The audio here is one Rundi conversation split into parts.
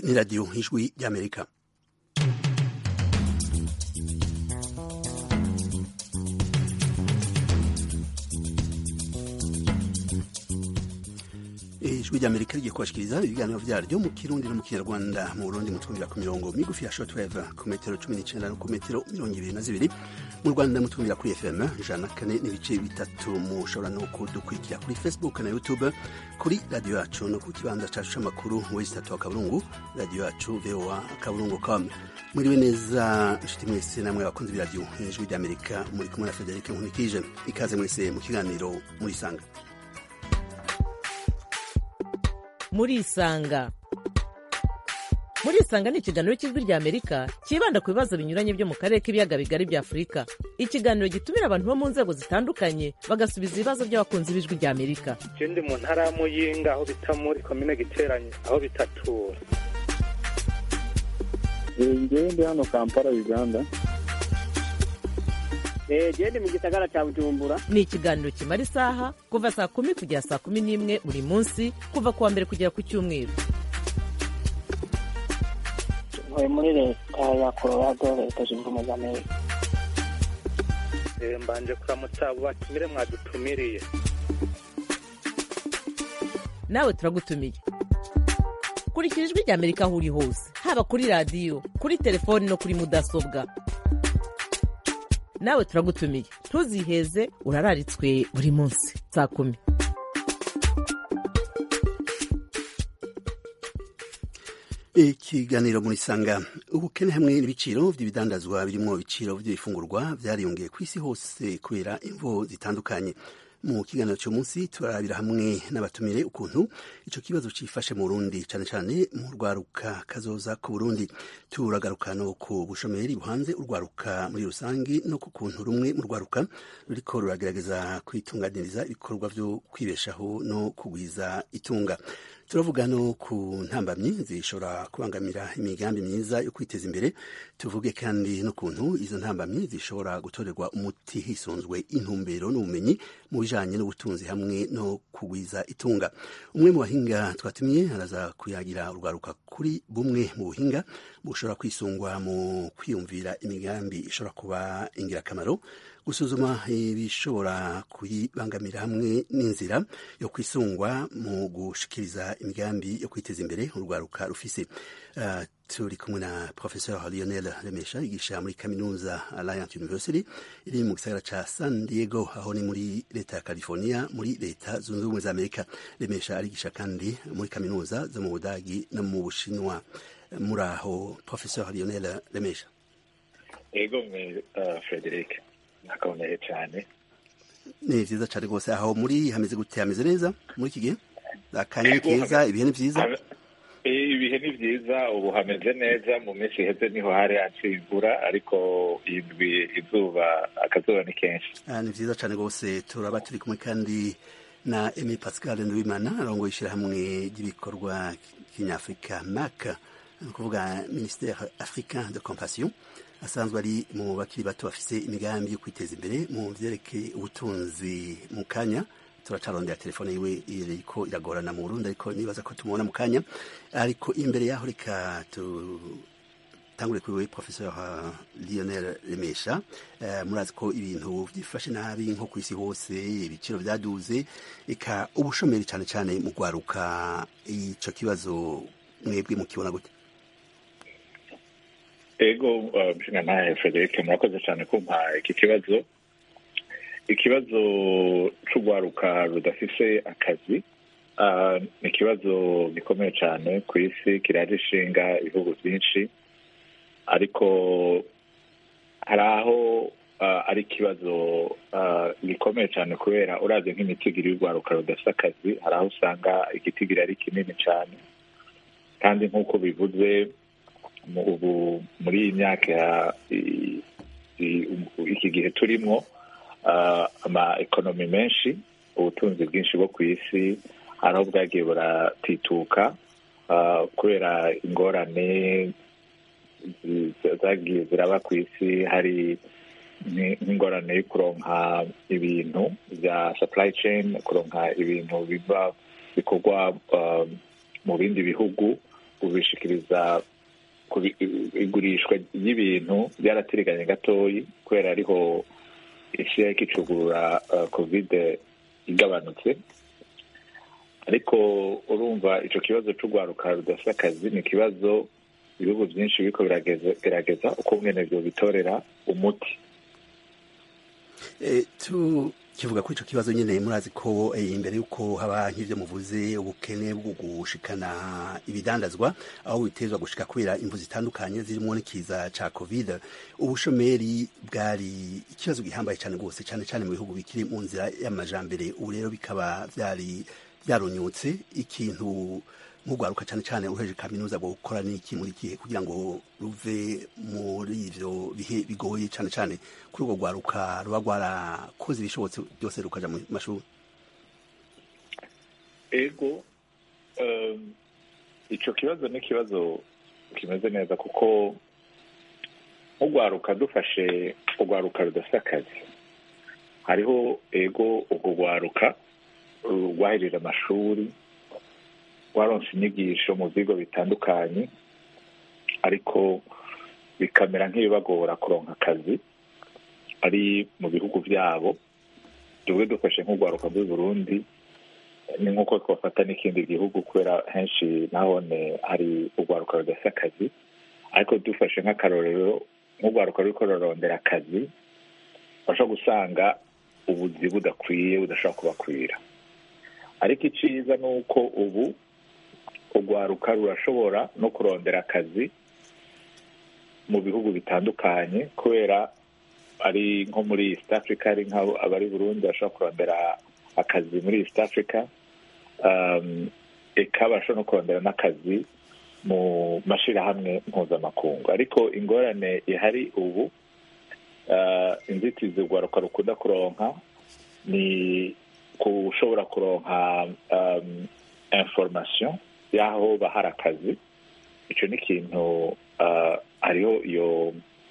ni radiyo ijwi ry'amerika ijwi ry'amerika rigiye kubashikiriza ibiganiro vyaryo mu kirundi no mu kinyarwanda mu burundi mutwumvira ku mirongo migufi ya shortwave ku metero cumi n'icenda no ku metero mirongo ibiri na zibiri mu rwanda mutwumvira kuri fm ijana na kane n'ibice bitatu mushobora no kudukurikira kuri facebook na youtube kuri radiyo yacu no ku kibanza cacu c'amakuru wesi tatu wa kaburungu radiyo yacu voa kaburungu com mwiriwe neza nshuti mwese namwe abakunzi b'iradiyo ijwi ry'amerika muri kumwe na federike nkunikije ikaze mwese mu kiganiro murisanga murisanga murisanga ni ikiganiro cy'ijwi rya amerika cyibanda ku bibazo binyuranye byo mu karere k'ibiyaga bigari bya afurika ikiganiro gitumira abantu bo mu nzego zitandukanye bagasubiza ibibazo by'abakunzi b'ijwi rya amerika je ndi mu ntara ya muyinga aho bita muri komine giteranye aho bitatura ngewe ndi hano kampala uganda gende mu gisagara cya bujumbura ni ikiganiro kimara isaha kuva saa kumi kugera saa kumi n'imwe buri munsi kuva ku wa mbere kugera ku cyumweru ntuye muri leta ya colorado leta zunze ubumwe za amerika Eh, mbanje kuramutsa abo batumire mwadutumiriye nawe turagutumiye kurikira ijwi rya amerika aho uri hose haba kuri radiyo kuri telefoni no kuri mudasobwa nawe turagutumiye ntuziheze urararitswe buri munsi saa kumi ikiganiro murisanga ubukene hamwe n'ibiciro by'ibidandazwa birimo ibiciro by'ibifungurwa byariyongeye ku isi hose kubera imvo zitandukanye mu kiganiro cy'uyu munsi turarabira hamwe n'abatumire ukuntu icyo kibazo cyifashe mu Burundi cyane cyane mu rwaruka kazoza ku Burundi turagaruka no ku bushomeri buhanze urwaruka muri rusange no ku kuntu rumwe mu rwaruka ruriko ruragerageza kwitunganiriza ibikorwa byo kwibeshaho no kugwiza itunga turavuga no ku ntambamyi zishobora kubangamira imigambi myiza yo kwiteza imbere tuvuge kandi n'ukuntu izo ntambamyi zishobora gutorerwa umuti hisunzwe intumbero n'ubumenyi mu bijanye n'ubutunzi hamwe no kugwiza itunga umwe mu bahinga twatumiye araza kuyagira urwaruka kuri bumwe mu buhinga bushobora kwisungwa mu kwiyumvira imigambi ishobora kuba ingirakamaro gusuzuma ibishobora kuyibangamira hamwe n'inzira yo kwisungwa mu gushikiriza imigambi yo kwiteza imbere urwaruka rufise uh, turi kumwe na professeur lionel remesha yigisha muri kaminuza alliance university iri mu gisagara ca san diego aho ni muri leta ya california muri leta zunze ubumwe za amerika remesha arigisha kandi muri kaminuza zo mu budagi no mu bushinwa muri aho professeur lionel remesha ego mwe uh, frederic nakaboneye cyane ni vyiza cane rwose aho muri hameze gute hameze neza muri iki gihe akanya ni keza ibihe ni vyiza ibihe ni vyiza ubu hameze neza mu minsi iheze niho hari haciye imvura ariko indwi izuba akazuba ni kenshi Ah, ni vyiza cane rwose turaba turi kumwe kandi na Aimé Pascal Nduwimana arongoye ishirahamwe ry'ibikorwa kinyafurika MAC ni ukuvuga ministère africain de compassion asanzwe ari mu bakiri bato bafise imigambi yo kwiteza imbere mu vyerekeye ubutunzi mu kanya turacarondera telefone yiwe iriko iragorana mu Burundi ariko nibaza ko tumubona mu kanya ariko imbere yaho reka tutangure kuri wewe professeur uh, Lionel Remesha uh, murazi ko ibintu byifashe nabi nko ku isi hose ibiciro byaduze eka ubushomeri cyane cyane mu gwaruka ico kibazo mwebwe mukibona gute ego nshinga nawe frederic murakoze cyane kumpa iki kibazo ikibazo c'urwaruka rudafise akazi ah, ni ikibazo gikomeye cyane ku isi kiraje ishinga ibihugu byinshi ariko hari aho ah, ari ikibazo ah, gikomeye cyane kubera uravye nk'imitigiri y'urwaruka rudafise akazi hari aho usanga igitigiri ari kinini cyane kandi nk'uko bivuze mu ubu muri iyi myaka i- i- iki gihe turimo ah, ama ekonomi menshi ubutunzi bwinshi bwo ku isi hari aho bwagiye buratituka ah, kubera ingorane zi- zagiye ziraba ku isi hari ni- n'ingorane yo kuronka ibintu bya supply chain kuronka ibintu biva bikorwa ah, mu bindi bihugu ubishikiriza kubi- igurishwa ry'ibintu byaratiriganye gatoyi kubera ariho isi yariko icugurura uh, covid igabanutse ariko urumva ico kibazo c'urwaruka rudafite akazi ni ikibazo ibihugu byinshi biriko birageze- gerageza uko mwene vyo bitorera umuti Eh, tukivuga kuri ico kibazo nyene murazi ko eh, imbere yuko haba nk'ivyo muvuze ubukene bwo gushikana ibidandazwa aho bitezwa gushika kubera imvu zitandukanye zirimo n'ikiza ca covid ubushomeri bwari ikibazo gihambaye cane rwose cane cane mu bihugu bikiri mu nzira y'amajambere ubu rero bikaba vyari vyaronyotse ikintu nk'urwaruka cane cane uheje kaminuza bwo gukora n'iki muri kihe kugira ngo ruve muri ivyo bihe bigoye cane cane kuri urwo rwaruka ruba rwarakoze ibishobotse byose rukaja mu mashuri ego um, ico kibazo ni ikibazo kimeze neza kuko nk'urwaruka dufashe urwaruka rudafite akazi hariho ego urwo rwaruka rwahejeje amashuri rwaronse inyigisho mu bigo bitandukanye ariko bikamera nk'ibibagora kuronka akazi ari mu bihugu byabo tubwe dufashe nk'urwaruka rw'i burundi ni nk'uko twafata n'ikindi gihugu kubera henshi nahone hari urwaruka rudafite akazi ariko dufashe nk'akarorero nk'urwaruka ruriko rurarondera akazi bashobora gusanga ubuzi budakwiye budashobora kubakwira ariko iciza ni uko ubu urwaruka rurashobora no kurondera akazi mu bihugu bitandukanye kubera ari nko muri east africa ari nk'abo abari burundi bashobora kurondera akazi muri east africa um, eka bashobora no kurondera n'akazi mu mashirahamwe mpuzamakungu ariko ingorane ihari ubu uh, inzitizi urwaruka rukunda kuronka ni kushobora kuronka um, information y'aho bahari akazi ico ni ikintu uh, hariho iyo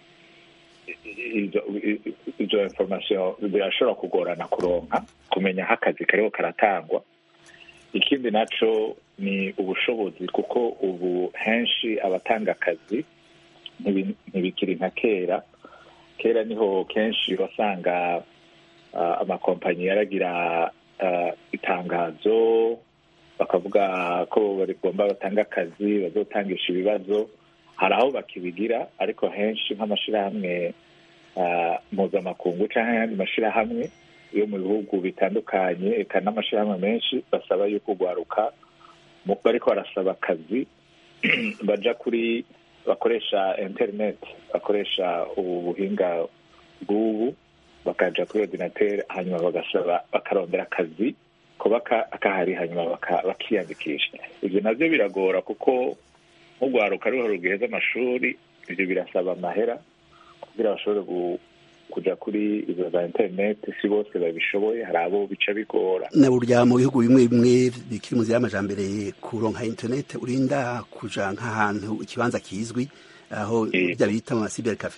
izo- izo information birashobora kugorana kuronka kumenya aho akazi kariho karatangwa ikindi naco ni ubushobozi kuko ubu henshi abatanga akazi ntibi- ntibikiri nka kera kera niho kenshi wasanga uh, amakompanyi yaragira uh, itangazo bakavuga ko bagomba batanga akazi bazotangisha ibibazo hari aho bakibigira ariko henshi nk'amashirahamwe uh, mpuzamakungu canke ayandi mashirahamwe yo mu bihugu bitandukanye eka n'amashirahamwe menshi basaba yuko urwaruka mu- bariko barasaba akazi baja kuri bakoresha internet bakoresha ubu buhinga bw'ubu bakaja kuri ordinateur hanyuma bagasaba bakarondera akazi kuba ka- kahari hanyuma baka- bakiyandikisha ivyo navyo biragora kuko nk'urwaruka ruriho rugiheza amashuri ivyo birasaba amahera kugira bashobore gu- kuja kuri izo za internet si bose babishoboye hari abo bica bigora na burya mu bihugu bimwe bimwe bikiri mu nzira y'amajambere kuronka internet urinda kuja nk'ahantu ikibanza kizwi aho Eh. bya bita mu cyber cafe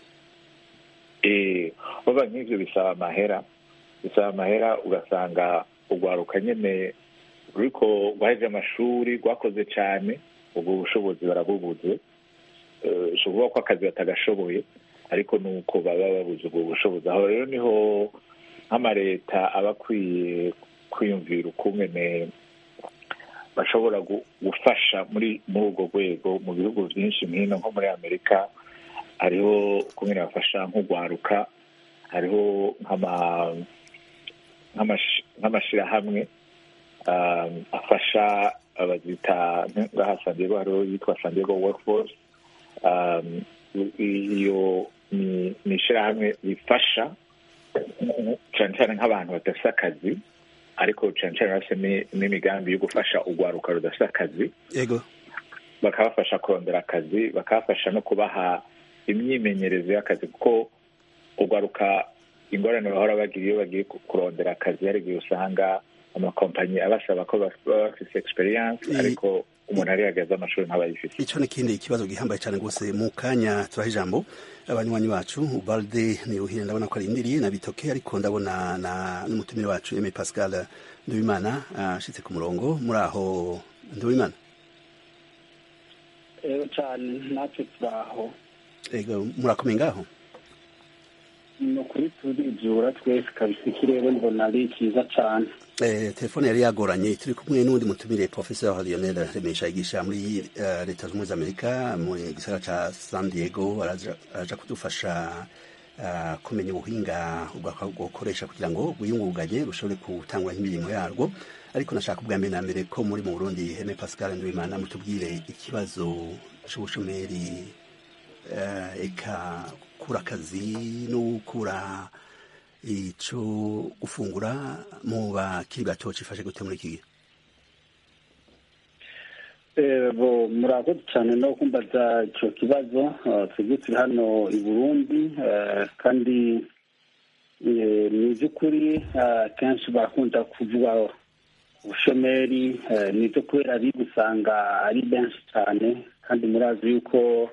Eh, baba nk'ivyo bisaba amahera bisaba amahera ugasanga urwaruka nyene ruriko rwaheje amashuri rwakoze cane ubwo bushobozi barabubuze Eh, si ukuvuga ko akazi batagashoboye ariko nuko baba babuze ubwo bushobozi aho rero niho nk'amareta aba akwiye kwiyumvira ukungene bashobora gu- gufasha muri muri urwo rwego mu bihugu byinshi nk'ino nko muri amerika hariho ukungene bafasha nk'urwaruka hariho nk'ama- nk'amash- nk'amashirahamwe um, afasha abazita ngaha San Diego hariho yitwa San Diego Workforce um, i- iyo ni ni ishirahamwe rifasha cane cane nk'abantu badafise akazi ariko cane cane bafise ni- n'imigambi yo gufasha urwaruka rudafise akazi yego bakabafasha kurondera akazi bakabafasha no kubaha imyimenyerezo y'akazi kuko ugaruka ingorane bahora bagira iyo bagiye ku- kurondera akazi hari igihe usanga amakompanyi abasaba ko baf- baba bafise experience I- ariko umuntu arihagaze amashuri ntabayifise ico ni kindi kibazo gihambaye cyane rwose mu kanya turaha ijambo abanywanyi bacu balde niruhire ndabona ko arindiriye na bitoke ariko ndabona na n'umutumire wacu Aimé Pascal Nduwimana ashitse ku murongo muri aho Nduwimana rero cyane natwe turaho ego murakomeye ngaho ni ukuri turijura twese kabisa ikirere mbona ari cyiza cyane Eh, telefone yari yagoranye turi kumwe n'undi mutumire professeur Lionel Remesha yigisha muri eh, leta zunze ubumwe za Amerika mu gisagara ca San Diego araja araja kudufasha eh, kumenya ubuhinga bwakoresha kugira ngo bwiyungunganye bushobore gutangwa imirimo yarwo ariko nashaka ubwa mbere na mbere ko muri mu Burundi Heme Pascal Ndwimana mutubwire ikibazo c'ubushomeri eh, eka kura akazi no kura ico gufungura mu bakiri bato cifashe gute muri iki gihe Eh, bo murakoze cyane no kumbaza icyo kibazo eh, twebwe turi hano i burundi eh, kandi eh, ni iby'ukuri eh, kenshi bakunda kuvuga ubushomeri eh, ni ibyo kubera ari gusanga ari benshi cyane kandi murazi yuko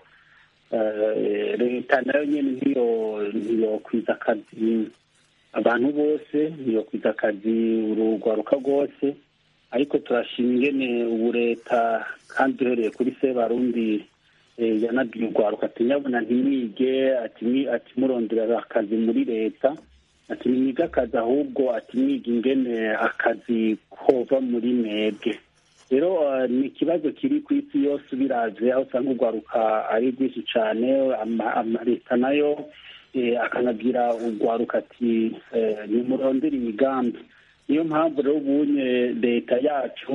eh, leta nayo nyine ntiyo ntiyokwiza akazi abantu bose ntiyokwiza akazi urugwaruka rwose ariko turashima ingene ubu leta kandi uhereye kuri se barundi eh, yanabwiye urwaruka ati nyabona ntimwige ati mwi- ati murondera akazi muri leta ati nimwige akazi ahubwo ati mwiga ingene akazi kova muri mwebwe rero eh, ni ikibazo kiri ku isi yose ubiraje aho usanga urwaruka ari rwinshi cyane ama- amaleta nayo eh, akanabwira urwaruka ati eh, nimurondere imigambi niyo mpamvu rero ubunye leta yacu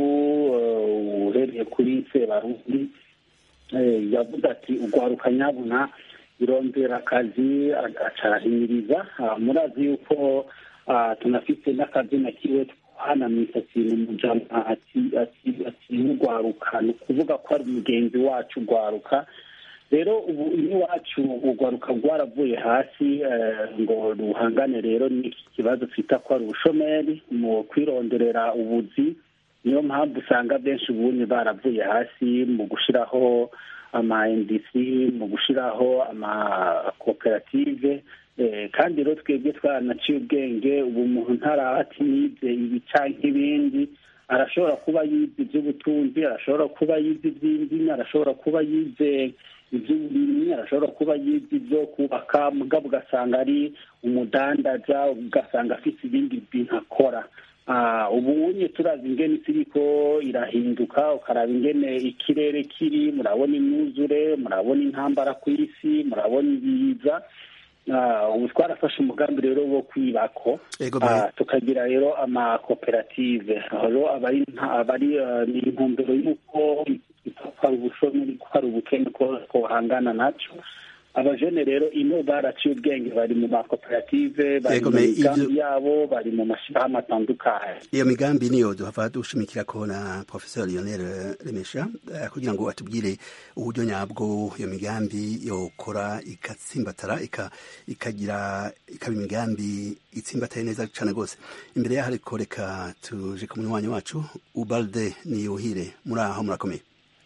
eh, uhereye kuri sebarundi eh, yavuze ati urwaruka nyabuna irondera akazi acarahimiriza Ah, murazi yuko ah, tunafite n'akazina kiwe hana misatsi mu mujama ati ati ati urwaruka ni ukuvuga ko ari mugenzi wacu urwaruka rero ubu iwacu urwaruka rwaravuye hasi eh, ngo ruhangane rero n'iki kibazo twita ko ari ubushomeri mu kwironderera ubuzi niyo mpamvu usanga benshi ubunye baravuye hasi mu gushyiraho ama ndc mu gushyiraho amakoperative eh, kandi rero twebwe twaranaciye ubwenge ubu umuntu ntarahati yize ibi canke ibindi arashobora kuba yize iby'ubutunzi arashobora kuba yize iby'indimi arashobora kuba yize iby'uburimyi arashobora kuba yize ibyo kubaka mugabo ugasanga ari umudandaza ugasanga afite ibindi bintu akora Ah, ubu unye turazi ingene isi iriko irahinduka ukaraba ingene ikirere kiri murabona imyuzure murabona intambara ku isi murabona ibiza Ah, ubu twarafashe umugambi rero wo kwibako Ego, Ah, tukagira rero amakoperative aho rero abari nta- abari eh, ni intumbero y'uko ko hari ubushomeri ko hari ubukene ko kohangana naco abajene rero ino baraciye ubwenge bari mu makoperative bari Yego, mu me- migambi ivyo- yabo bari mu mashyirahamwe atandukanye iyo migambi niyo duhava dushimikira ko na professeur Lionel Remesha eh, kugira ngo atubwire uburyo nyabwo iyo migambi yokora ikatsimbatara ika- ikagira ikaba imigambi itsimbataye neza cane rwose imbere yaho ariko reka tuje ku munywanyi wacu ubalde niyuhire muri aho murakomeye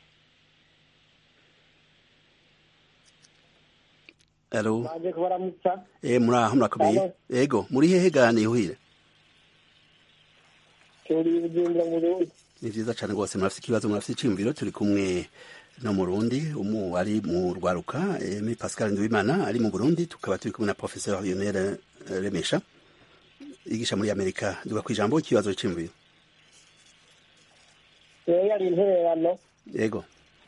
Alo, baje kubaramutsa eh, muri aho murakomeye Alo. ego muri hehe ga niyuhire turi bujumbura mu Burundi ni vyiza cane rwose murafise ikibazo murafise iciyumviro turi kumwe no mu Burundi umu ari mu rwaruka Aimé Pascal Nduwimana ari mu Burundi tukaba turi kumwe na professeur Lionel eh, Remesha yigisha muri Amerika duga kwijambo ikibazo c'iyumviro rero yari intererano yego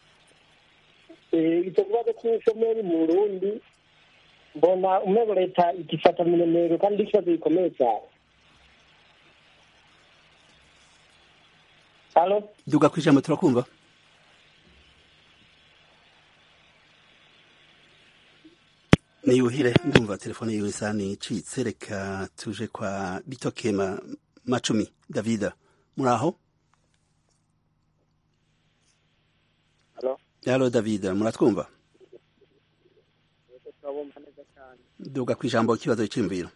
Eh, icyo kibazo cy'ubushomeri mu burundi mbona umwego leta igifata minenero kandi ari ikibazo gikomeye cyane halo duga kwijambo turakumva niyuhire ndumva telefone yiwe isa nicitse reka tuje kwa bitoke ma, macumi davida muri aho halo yalo davida muratwumva turabumva neza cyane duga kwijambo ikibazo c'iyumviro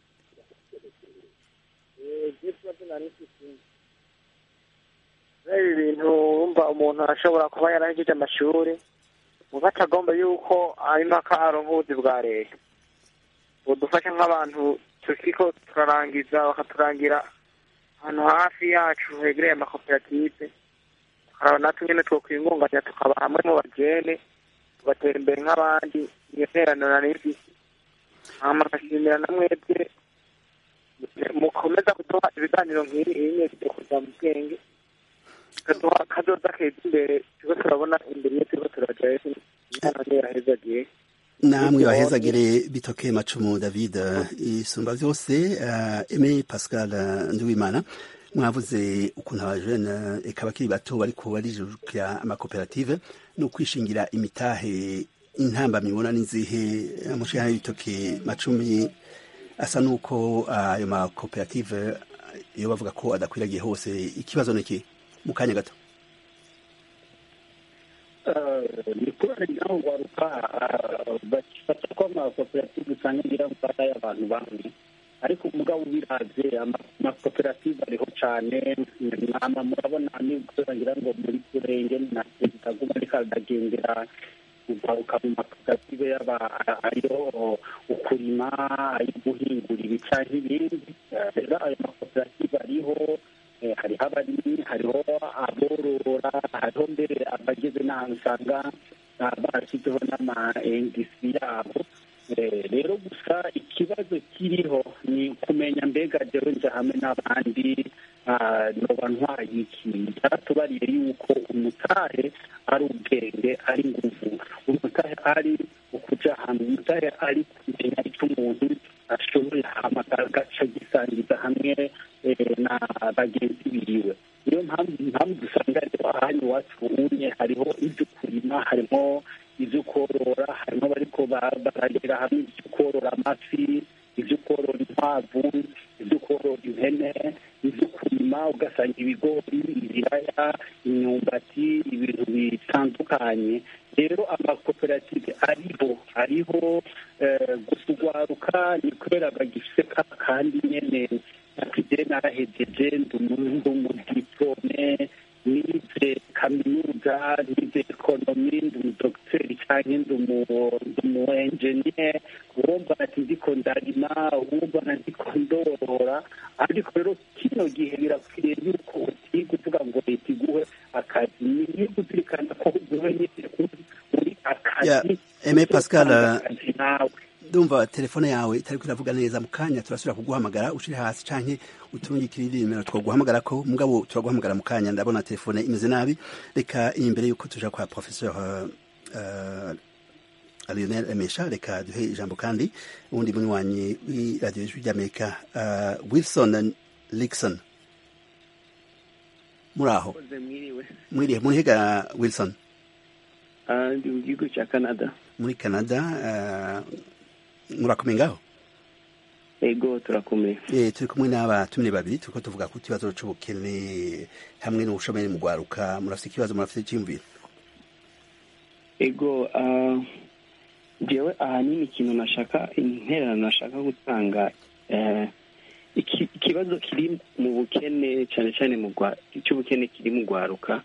ikibazo nari mfite ibi bintu wumva umuntu arashobora kuba yarahejeje amashuri muba atagomba yuko impaka aronka ubuzi bwa leta budufasha nk'abantu tukiko turarangiza bakaturangira ahantu hafi yacu hegereye amakoperative tukaraba natwe nyene twokwingunganya tukaba hamwe mu bajene tugatera imbere nk'abandi iyo nterano nari mfise hama nkashimira na mwebwe mukomeza kuduha ibiganiro nk'ibi nyine byo kuza mu bwenge kaduha kazoza keza imbere turiko turabona imbere iyo turiko turajayo imana niyo yahezagiye namwe bahezagire bitoke macumu david isumba vyose uh, aime pascal nduwimana mwavuze ukuntu abajene eka bakiri bato bariko barijukira amakoperative no kwishingira imitahe intamba mibona n'izihe mushana y'ibitoke macumi asa nuko ayo uh, makoperative iyo bavuga ko adakwiragiye hose ikibazo niki mu kanya gato ni kubera naho waruka bafata ko amakoperative usanga ngira mfata y'abantu bamwe ariko umugabo ubiravye amakoperative ariho cane nama murabona nibwo ngira ngo muri kurenge na perezida guma ariko aragendera kugaruka mu makoperative yaba ayo ukurima ayo guhingura ibi canke ibindi rero ayo makoperative ariho hariho abarimyi hariho aborora hariho mbere abageze n'ahantu usanga barashyizeho n'ama indisi yabo rero gusa ikibazo kiriho ni kumenya mbega jewe nja hamwe n'abandi noba ntwaye iki byaratubariye yuko umutahe ari ubwenge ari nguvu umutahe ari ukuja hamwe umutahe ari kumenya icyo umuntu ashoboye hamagara agaca gisangiza hamwe na bagenzi biriwe niyo mpamvu impamvu dusanga rero ahandi iwacu unye hariho ibyo kurima harimo ibyo korora harimo bariko baragera hamwe ibyo korora amafi ibyo korora inkwavu ibyo korora impene ibyo kurima ugasanga ibigori ibiraya imyumbati ibintu bitandukanye rero amakoperative ariho ariho gusa ugwaruka ni kubera bagifise kandi nyene nakije narahejeje ndumudipome nize kaminuza nize ekonomi ndumudogiteri canke ndumu enjeniyeri uwumva nati ndiko ndarima uwumva na ndiko ndorora ariko rero kino gihe birakwiriye yuko utiga uvuga ngo leta iguhe akazi ni kuzirikana ko uguhe nyine uri akazi eme pascal nawe ndumva telefone yawe itariko iravuga neza mu kanya turasubira kuguhamagara ushire hasi canke uturungikire indi nimero twaguhamagara ko mugabo turaguhamagara mu kanya ndabona telefone imeze nabi reka imbere yuko tuja kwa professeur uh, uh, Lionel Emesha reka duhe ijambo kandi uwundi munywanyi w'iradiyo ijwi ry'Amerika uh, Wilson Lixon muri aho mwirihe murihiga Wilson ndi mu gihugu cya Canada muri Canada murakomeye ngaho ego turakomeye eh turi kumwe n'abatumire babiri turiko tuvuga ku kibazo c'ubukene hamwe n'ubushomeri mu gwaruka murafite ikibazo murafite cyimvira ego jewe ahanini ikintu nashaka intererano nashaka gutanga ikibazo kiri mu bukene cyane cyane mu cy'ubukene kiri mu gwaruka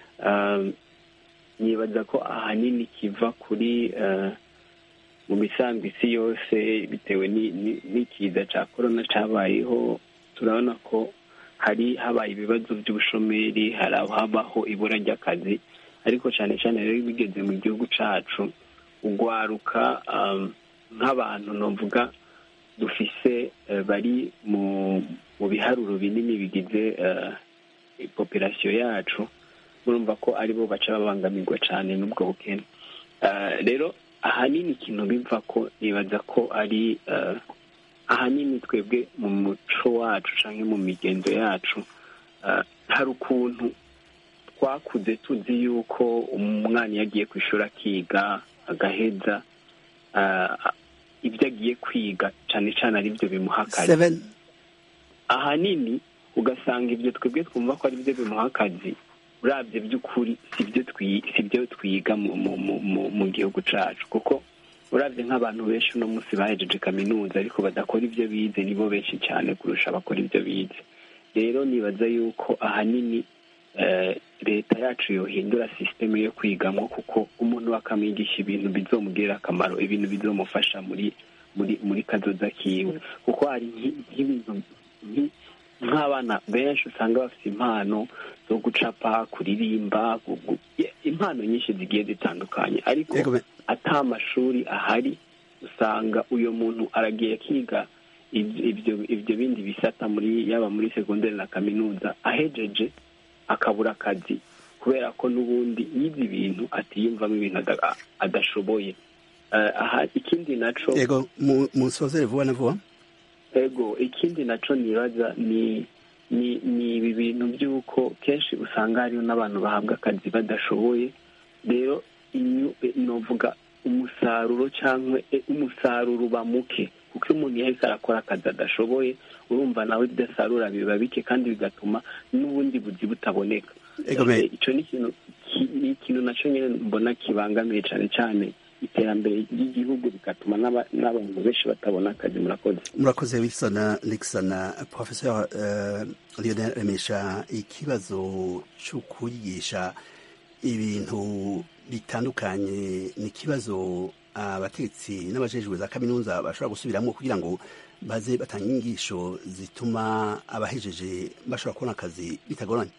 nibaza ko ahanini kiva kuri mu misango isi yose bitewe n'ikiza cya korona cyabayeho turabona ko hari habaye ibibazo by'ubushomeri hari habaho ibura ry'akazi ariko cyane cyane rero bigeze mu gihugu cyacu ugwaruka nk'abantu navuga dufise bari mu biharuro binini bigize popirasiyo yacu murumva ko aribo baca babangamirwa cyane n'ubwo bukene rero ahanini ikintu biva ko nibaza ko ari ahanini twebwe mu muco wacu cyangwa mu migenzo yacu hari ukuntu twakuze tuzi yuko umwana iyo agiye ku ishuri akiga agaheza ibyo agiye kwiga cyane cyane ari byo bimuha akazi ahanini ugasanga ibyo twebwe twumva ko ari byo bimuha akazi urabye by'ukuri si byo twiga mu gihugu cyacu kuko urabye nk'abantu benshi uno munsi bahejeje kaminuza ariko badakora ibyo bize nibo benshi cyane kurusha abakora ibyo bize rero nibaza yuko ahanini leta yacu yohindura sisiteme yo kwigamo kuko umuntu akamwigisha ibintu bizomugirira akamaro ibintu bizomufasha muri muri muri kazoza kiwe kuko hari nk'ibintu nk'abana benshi usanga bafite impano zo gucapa kuririmba impano nyinshi zigiye zitandukanye ariko ata amashuri ahari usanga uyu muntu aragiye akiga ibyo ibyo bindi bisata muri yaba muri segonderi na kaminuza ahejeje akabura akazi kubera ko n'ubundi yize ibintu atiyumvamo ibintu adashoboye aha ikindi naco yego musozere vuba na vuba ego ikindi naco nibaza ni ni ni ibi bintu by'uko kenshi usanga hariho n'abantu bahabwa akazi badashoboye rero novuga umusaruro cyangwa umusaruro uba muke kuko iyo umuntu yahise arakora akazi adashoboye urumva nawe idasarura biba bike kandi bigatuma n'ubundi buzi butaboneka icyo ni ikintu nacyo nyine mbona kibangamiye cyane cyane iterambere ry'igihugu bigatuma n'abantu benshi batabona akazi murakoze murakoze wilson nixon professor lionel remesha ikibazo cyo kwigisha ibintu bitandukanye ni ikibazo abatetsi n'abajejwe za kaminuza bashobora gusubiramo kugira ngo baze batanga inyigisho zituma abahejeje bashobora kubona akazi bitagoranye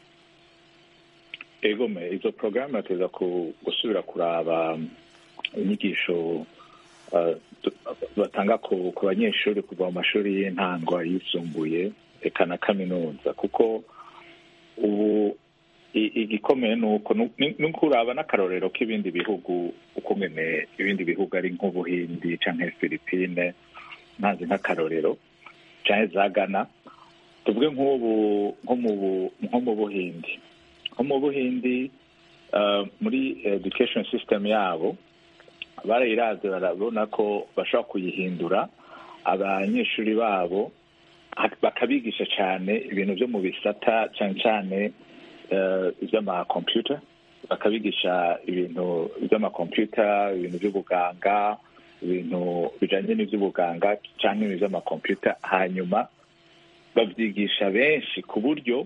egome izo porogaramu bateza gusubira kuraba inyigisho batanga ku banyeshuri kuva mu mashuri y'intango ayisumbuye reka na kaminuza kuko ubu igikomeye ni uko ni ukuraba n'akarorero k'ibindi bihugu uko nyine ibindi bihugu ari nk'ubuhindi cyangwa filipine ntazi nk'akarorero cyangwa za gana tuvuge nk'ubu nko mu buhindi nko mu buhindi muri education system yabo barayiraze barabona ko bashobora kuyihindura abanyeshuri babo bakabigisha cyane ibintu byo mu bisata cyane cyane iby'amakompiyuta bakabigisha ibintu by'amakompiyuta ibintu by'ubuganga ibintu bijyanye n'iby'ubuganga cyangwa ibintu by'amakompiyuta hanyuma babyigisha benshi ku buryo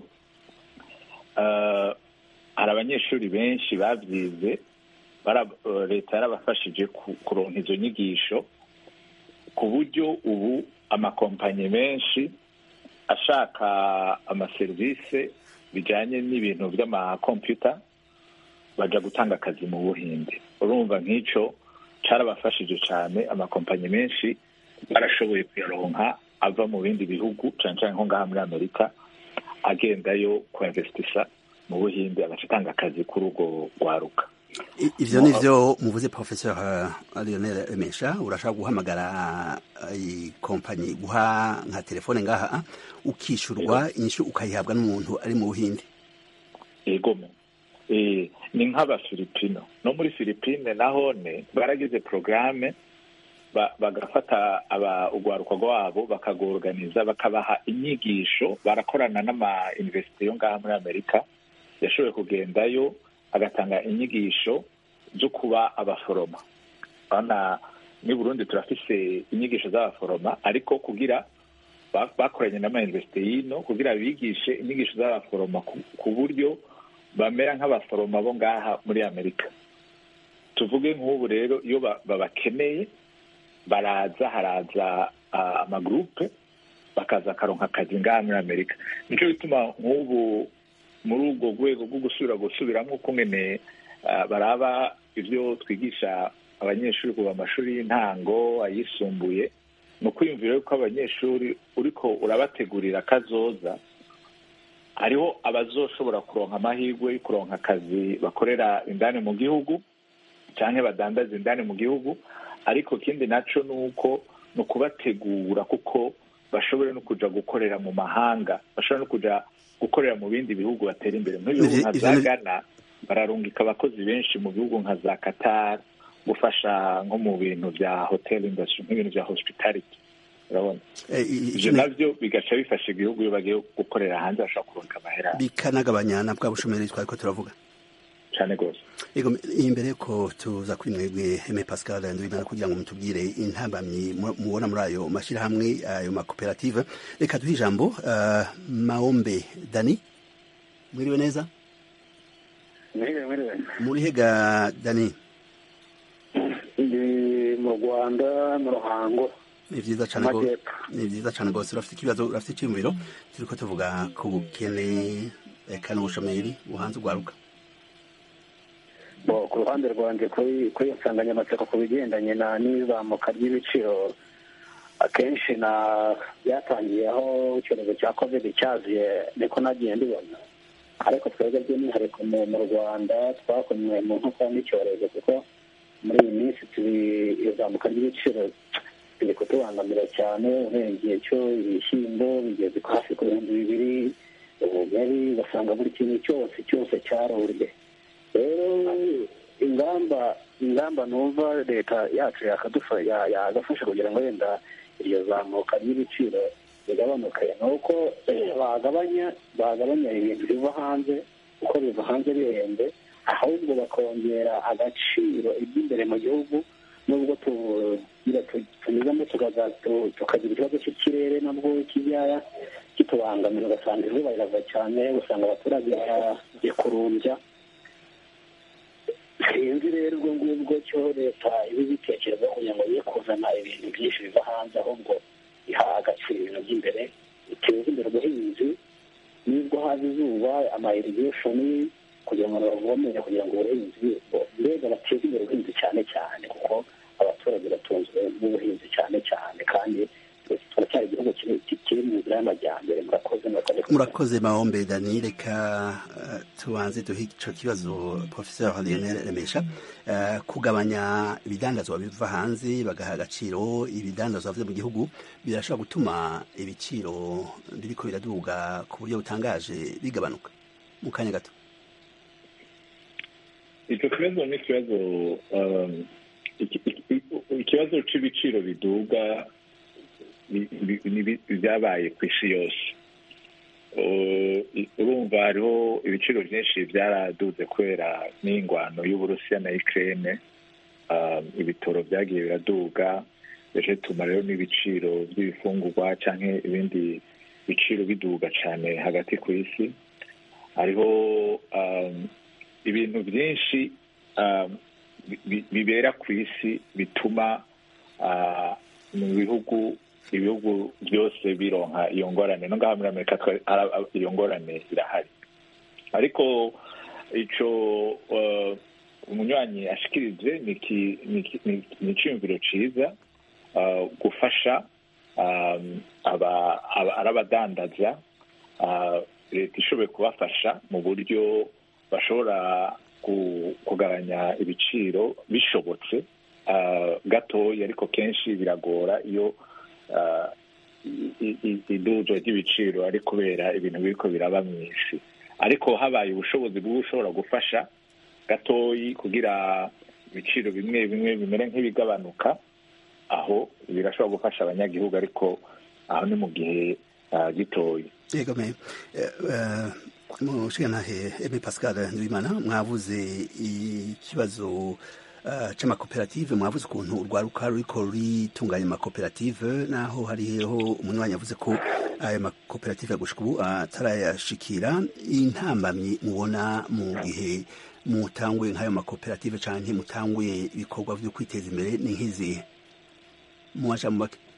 hari abanyeshuri benshi babyize leta yarabafashije kuronka izo nyigisho ku buryo ubu amakompanyi menshi ashaka amaserivisi bijyanye n'ibintu by'amakompiyuta bajya gutanga akazi mu buhinde urumva nk'icyo cyarabafashije cyane amakompanyi menshi barashoboye kuyaronka ava mu bindi bihugu cyane cyane nko ngaha muri amerika agendayo kuinvestisa mu buhinde agatanga akazi kuri urwo rwaruka ivyo nivyo muvuze professeur Lionel Remesha urashaka guhamagara ikompanyi guha nka telefone ngaha ukishurwa inyishu ukayihabwa n'umuntu ari mu buhinde egome ni nk'abafilipino no muri filipine nahone baragize porogaramu bagafata urwaruka rwabo bakagorganiza bakabaha inyigisho barakorana n'ama invesiti yo ngaha muri amerika yashoboye kugendayo agatanga inyigisho zo kuba abaforoma urabona ni burundi turafise inyigisho z'abaforoma ariko kugira bakoranye n'ama invesiti y'ino kugira bigishe inyigisho z'abaforoma ku buryo bamera nk'abaforoma bo ngaha muri amerika tuvuge nk'ubu rero iyo babakeneye baraza haraza amagurupe bakaza akaronka akazi ngaha muri amerika nicyo bituma nk'ubu muri urwo rwego rwo gusubira gusubiramo uko nyine baraba ibyo twigisha abanyeshuri kuva amashuri y'intango ayisumbuye ni ukwiyumvira yuko abanyeshuri uriko urabategurira akazoza hariho abazoshobora kuronka amahirwe yo kuronka akazi bakorera indani mu gihugu cyangwa badandaza indani mu gihugu ariko ikindi nacyo ni uko ni ukubategura kuko bashobora no kujya gukorera mu mahanga bashobora no kujya gukorera mu bindi bihugu batera imbere nk'ibihugu nka za gana bararungika abakozi benshi mu bihugu nka za qatar gufasha nko mu bintu bya hotel industry nk'ibintu bya hospitality urabona ibyo nabyo bigaca bifasha igihugu iyo bagiye gukorera hanze bashobora kuronka amahera bikanagabanya na bwa bushomeri twari ko turavuga cyane rwose yego imbere ko tuza kuri mwebwe Aime Pascal Ndwimana kugira ngo mutubwire intambamyi mubona muri ayo mashyirahamwe ayo makoperative reka duhe ijambo uh, Maombe Dani mwiriwe neza mwiriwe mwiriwe muri hega Dani ndi mu Rwanda mu Ruhango ni vyiza cane rwose ni vyiza cane rwose urafite ikibazo urafite icyumviro turiko tuvuga ku bukene eka n'ubushomeri buhanze ugwaruka ku ruhande rwanjye kuri iyo nsanganyamatsiko ku bigendanye n'izamuka ry'ibiciro akenshi na byatangiye aho icyorezo cya kovide cyaziye niko nagiye mbibona ariko twebwe by'umwihariko mu rwanda twakomwe mu nkokora n'icyorezo kuko muri iyi minsi turi izamuka ry'ibiciro biri kutubangamira cyane uhereye igihe cyo ibishyimbo bigeze hafi ku bihumbi bibiri ubugari ugasanga buri kintu cyose cyose cyarurye rero ingamba ingamba numva leta yacu yagafasha kugira ngo wenda iryo zamuka ry'ibiciro bigabanuke ni uko bagabanya bagabanya ibintu biva hanze kuko biva hanze bihenze ahubwo bakongera agaciro iby'imbere mu gihugu nubwo tunyuzamo tukagira ikibazo cy'ikirere nabwo kijya kitubangamira ugasanga izuba rirava cyane ugasanga abaturage bagiye kurumbya sinzi rero ubwo ngubwo cyo leta iba ibitekerezaho kugira ngo ye kuzana ibintu byinshi biva hanze ahubwo iha agaciro ibintu by'imbere iteza imbere ubuhinzi nubwo haza izuba amayirigeshoni kugira ngo bavomere kugira ngo ubuhinzi mbega bateze imbere ubuhinzi cyane cyane kuko abaturage batunzwe n'ubuhinzi cyane cyane kandi turacyari igihugu kiri mu nzira y'amajyambere murakoze murakoze mahombe dani reka tubanze duhe icyo kibazo professeur lionel remesha kugabanya ibidandazwa biva hanze bagaha agaciro ibidandazwa biva mu gihugu birashobora gutuma ibiciro biriko biraduga ku buryo butangaje bigabanuka mu kanya gato icyo kibazo ni ikibazo ikibazo cy'ibiciro biduga byabaye ku isi yose urumva hariho ibiciro byinshi byaraduze kubera n'ingwano y'uburusiya na ikirere ibitoro byagiye biraduga bije bituma rero n'ibiciro by'ibifungurwa cyangwa ibindi biciro biduga cyane hagati ku isi hariho ibintu byinshi bibera ku isi bituma mu bihugu ibihugu byose bironka iyo ngorane no ngaha muri amerika iyo ngorane irahari ariko icyo umunywanyi ashikirije ni icyiyumviro cyiza gufasha ari abadandaza leta ishoboye kubafasha mu buryo bashobora kugabanya ibiciro bishobotse gatoya ariko kenshi biragora iyo iduzo ry'ibiciro ari kubera ibintu biriko biraba mu isi ariko habaye ubushobozi bwo ushobora gufasha gatoyi kugira ibiciro bimwe bimwe bimere nk'ibigabanuka aho birashobora gufasha abanyagihugu ariko aho ni mu gihe gitoya yego me mushigantahe eme pascal nduwimana mwavuze ikibazo c'amakoperative mwavuze ukuntu urwaruka ruriko ruritunganya amakoperative naho hariho umunywanyi yavuze ko ayo makoperative gushika ubu atarayashikira intambamyi mubona mu gihe mutanguye nk'ayo makoperative canke mutanguye ibikorwa vyo kwiteza imbere ni nk'izihe muwaja mu bake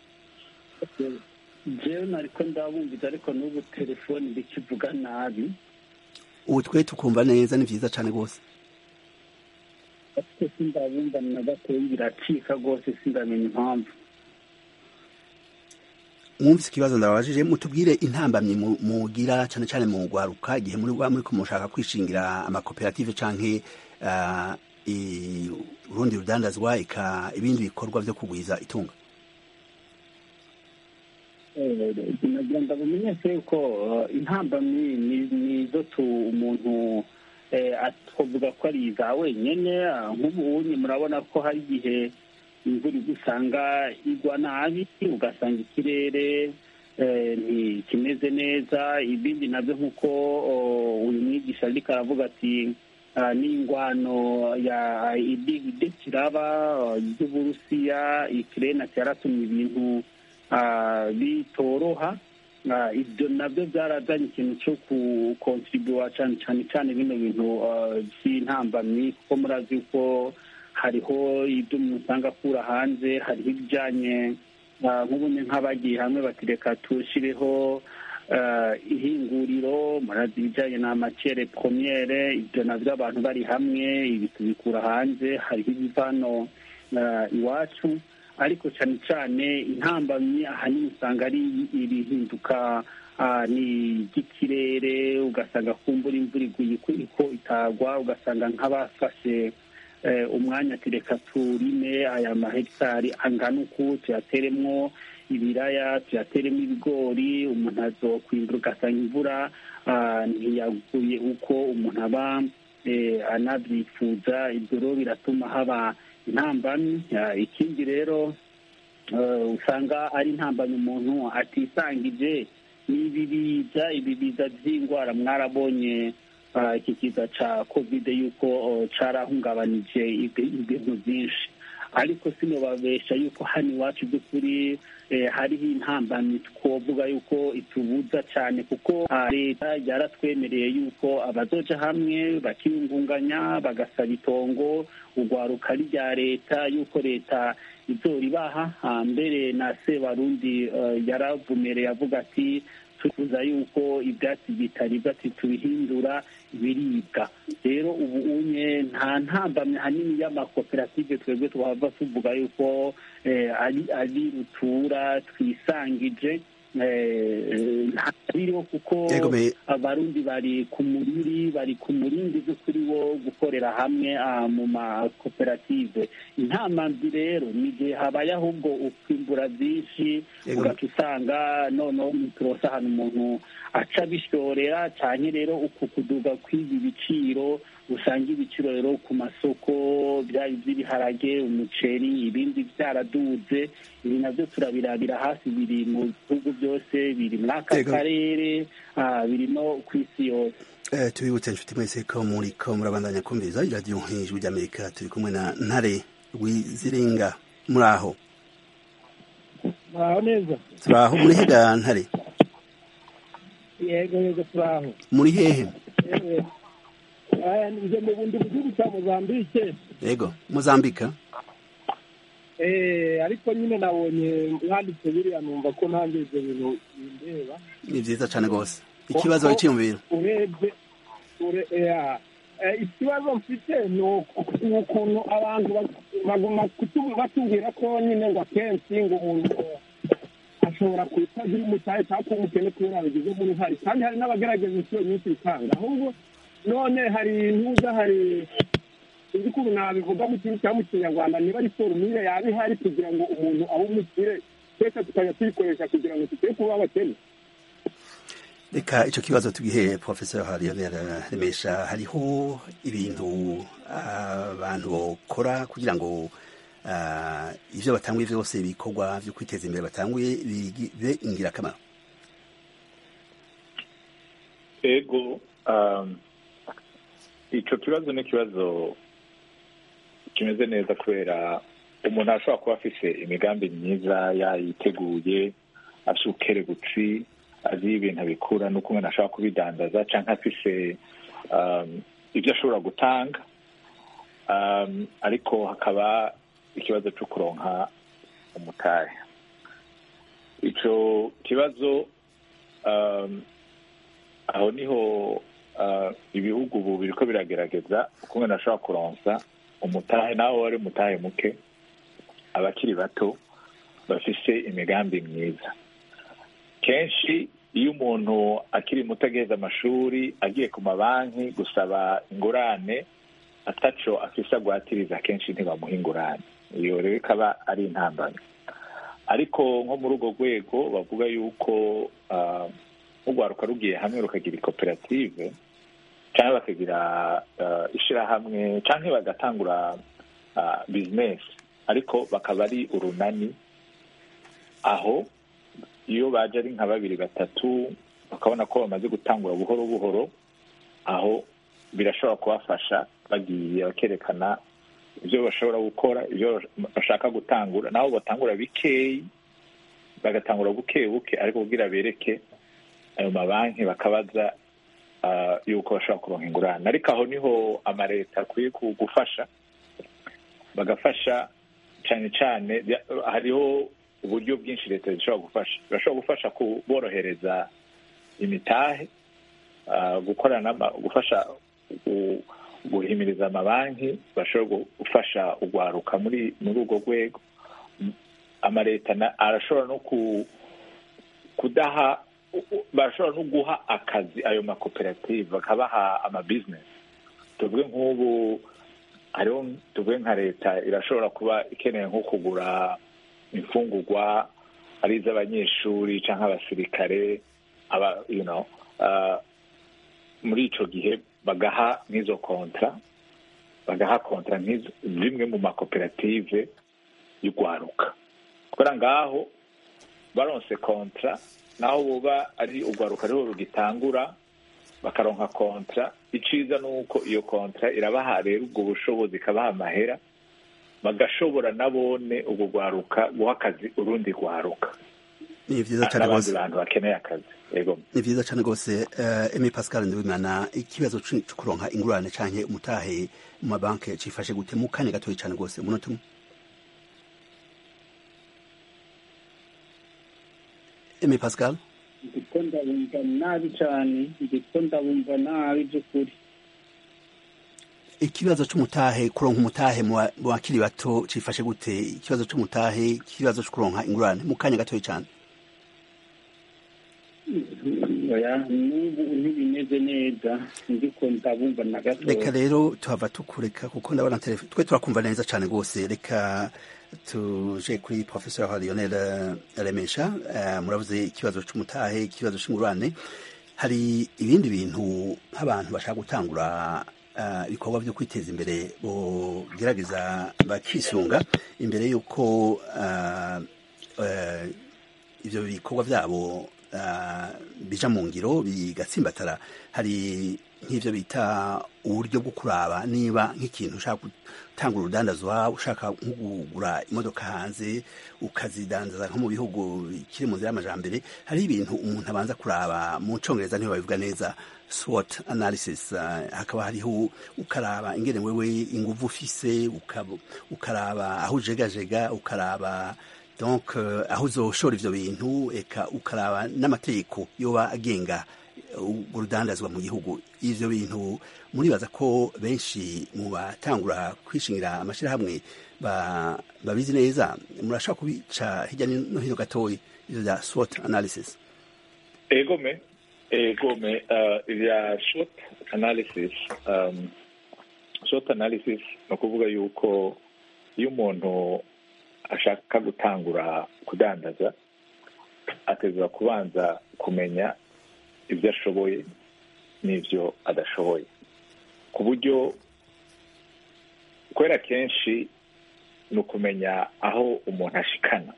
jewe nariko ndabumviza ariko n'ubu telefoni ndikivuga nabi ubu twe tukumva neza ni vyiza cane rwose ariko sindabumva na gatoyi biracika rwose sindamenya impamvu mwumvise ikibazo ndababajije mutubwire intambamyi mugira cane cane mu rwaruka igihe muri muriko mushaka kwishingira amakoperative canke urundi rudandazwa eka ibindi bikorwa vyo kugwiza itunga nagira ngo bumenyeshe yuko intambamyi ni zo umuntu twavuga ko ari iza wenyine nk'ubu murabona ko hari igihe imvura usanga igwa nabi ugasanga ikirere ntikimeze neza ibindi nabyo nk'uko uyu mwigisha ariko aravuga ati n'ingwano ya ide kiraba ry'uburusiya ikirere cyaratumye ibintu bitoroha ibyo nabyo byarazanye ikintu cyo gukontribuwa cyane cyane cyane bino bintu by'intambamyi kuko murazi ko hariho ibyo umuntu usanga akura hanze hariho ibijyanye nk'ubundi nk'abagiye hamwe batireka tushyireho ihinguriro murazi ibijyanye na macere promiyere ibyo nabyo abantu bari hamwe ibi tubikura hanze hariho ibiva hano iwacu ariko cyane cyane intambamyi ahanini usanga ari ibihinduka ni iby'ikirere ugasanga kumbura imvura iguye iko itagwa ugasanga nk'abafashe umwanya ati reka turime aya mahegitari angana uku tuyateremo ibiraya tuyateremo ibigori umuntu azokwimbura ugasanga imvura ntiyaguye uko umuntu aba anabyifuza ibyo rero biratuma haba intambamyi ikindi rero usanga ari intambamyi umuntu atisangije n'ibibiza ibibiza by'indwara mwarabonye iki kiza cya kovide yuko cyarahungabanije ibintu byinshi ariko sinubabesha yuko hano iwacu by'ukuri hariho intambamyi twovuga yuko itubuza cyane kuko leta yaratwemereye yuko abazoja hamwe bakiyungunganya bagasaba itongo urwaruka rya leta yuko leta izoribaha mbere na sebarundi yaravumereye avuga ati tuvuza yuko ibyatsi bitaribwa tubihindura ibiribwa rero ubu unye nta ntambamye hanini y'amakoperative twebwe tuhava tuvuga yuko ari rutura twisangije ntabiriho kuko abarundi bari ku muriri bari ku murindi by'ukuri wo gukorera hamwe mu makoperative intamambi rero ni igihe habaye ahubwo ukwimbura byinshi ugaca usanga noneho turosa ahantu umuntu aca bishorera cyane rero uku kuduga kw'ibi biciro usanga ibiciro rero ku masoko byaba iby'ibiharage umuceri ibindi byaraduze ibi nabyo turabirabira hasi biri mu bihugu byose biri muri aka karere biri no ku isi yose tubibutse inshuti mwese ko muri ko murabandanya kumviriza iradiyo nk'ijwi ry'amerika turi kumwe na ntare rwiziringa muri aho muraho neza turi aho muri hega ntare yego yego turi aho muri hehe nje mu bundi mu gihugu cya mozambike yego mozambika ariko nyine nabonye mwanditse biriya numva ko ntange ibyo bintu bindeba ni byiza cyane rwose ikibazo cyiyumvira urebye ikibazo mfite ni ukuntu abantu baguma batubwira ko nyine ngo akenshi ngo umuntu ashobora kutagira umutahe cyangwa kuba umukene kubera bigize muri hari kandi hari n'abagerageza inshuro nyinshi bitanga ahubwo none hari ntuza hari sinzi ukuntu nabivuga mu kintu cyangwa mu kinyarwanda niba ari forumire yaba ihari kugira ngo umuntu abe umukire twese tukajya tuyikoresha kugira ngo tuteye kuba abakene reka icyo kibazo tugihe professor remesha hariho ibintu abantu bakora kugira ngo ibyo batanguye byose ibikorwa byo kwiteza imbere batanguye bibe ingirakamaro ego icyo kibazo ni ikibazo kimeze neza kubera umuntu ashobora kuba afite imigambi myiza yayiteguye afite ukerebutsi azi ibintu abikura n'uko umuntu ashobora kubidandaza cyangwa afite ibyo ashobora gutanga ariko hakaba ikibazo cyo kuronka umutahe icyo kibazo aho niho ibihugu ubu biri ko biragerageza uko umuntu ashobora kuronsa umutahe nawe wari umutahe muke abakiri bato bafise imigambi myiza kenshi iyo umuntu akiri muto ageze amashuri agiye ku mabanki gusaba ingurane ataco afise agwatiriza kenshi ntibamuha ingurane iyo rero ikaba ari intambamyi ariko nko muri urwo rwego bavuga yuko nk'urwaruka rugiye hamwe rukagira ikoperative cyangwa bakagira ishyirahamwe cyangwa bagatangura bizinesi ariko bakaba ari urunani aho iyo baje ari nka babiri batatu bakabona ko bamaze gutangura buhoro buhoro aho birashobora kubafasha bagiye bakerekana ibyo bashobora gukora ibyo bashaka gutangura nabo batangura bikeyi bagatangura buke buke ariko kugira bereke ayo mabanki bakabaza yuko bashobora kuronka ingurane ariko aho niho amaleta akwiye gufasha bagafasha cyane cyane hariho uburyo bwinshi leta zishobora gufasha birashobora gufasha kuborohereza imitahe gukorana gufasha guhimiriza amabanki bashobora gufasha urwaruka muri muri urwo rwego amaleta arashobora no kudaha barashobora no guha akazi ayo makoperative bakabaha amabizinesi tuvuge nk'ubu hariho tuvuge nka leta irashobora kuba ikeneye nko kugura imfungurwa ari iz'abanyeshuri cyangwa abasirikare aba you know muri icyo gihe bagaha nk'izo kontra bagaha kontra zimwe mu makoperative y'urwaruka kubera ngaho baronse kontra naho buba ari urwaruka ariho rugitangura bakaronka kontra iciza ni uko iyo kontra irabaha rero ubwo bushobozi ikabaha amahera bagashobora nabone ubwo rwaruka guha akazi urundi rwaruka ni vyiza cane n'abandi rwose bantu bakeneye akazi yego ni vyiza cane rwose uh, emi pascal ndabimana ikibazo co kuronka ingurane canke umutahe mu mabanki cifashe gute mu kanya gatoyi cane rwose umunota umwe emi pascal ndiko ndabumva nabi cane ndiko ndabumva nabi by'ukuri ikibazo c'umutahe kuronka umutahe mu ba- mu bakiri bato cifashe gute ikibazo c'umutahe ikibazo co kuronka ingurane mu kanya gatoyi cane oya n'ubu ntibimeze neza ndiko ndabumva na reka gatoya rero tuhava tukureka kuko ndabona telefone twe turakumva neza cane rwose reka tuje kuri professeur lionel eh, remesha eh, muravuze ikibazo c'umutahe ikibazo c'ingurane hari ibindi bintu nk'abantu bashaka gutangura eh, ibikorwa vyo kwiteza imbere bogerageza bakisunga imbere y'uko eh, eh, ivyo bikorwa vyabo uh, bija mu ngiro bigatsimbatara hari nk'ivyo bita uburyo bwo kuraba niba nk'ikintu ushaka gutanga urudandazwa ushaka nko kugura imodoka hanze ukazidandaza nko mu bihugu bikiri mu nzira y'amajambere hariho ibintu umuntu abanza kuraba mu congereza niho babivuga neza SWOT analysis uh, hakaba hariho ukaraba ingene wewe inguvu ufise ukab- ukaraba aho ujegajega ukaraba donc uh, aho uzoshora ivyo bintu eka ukaraba n'amategeko yoba agenga uh, urudandazwa mu gihugu ivyo bintu muribaza ko benshi mu batangura kwishingira amashirahamwe ba, babizi neza murashobora kubica hirya no hino gatoyi ivyo vya SWOT analysis egome egome uh, ibya short analysis um, short analysis ni ukuvuga yuko iyo umuntu ashaka gutangura kudandaza ateza kubanza kumenya ibyo ashoboye n'ibyo adashoboye ku buryo kubera kenshi ni ukumenya aho umuntu ashikana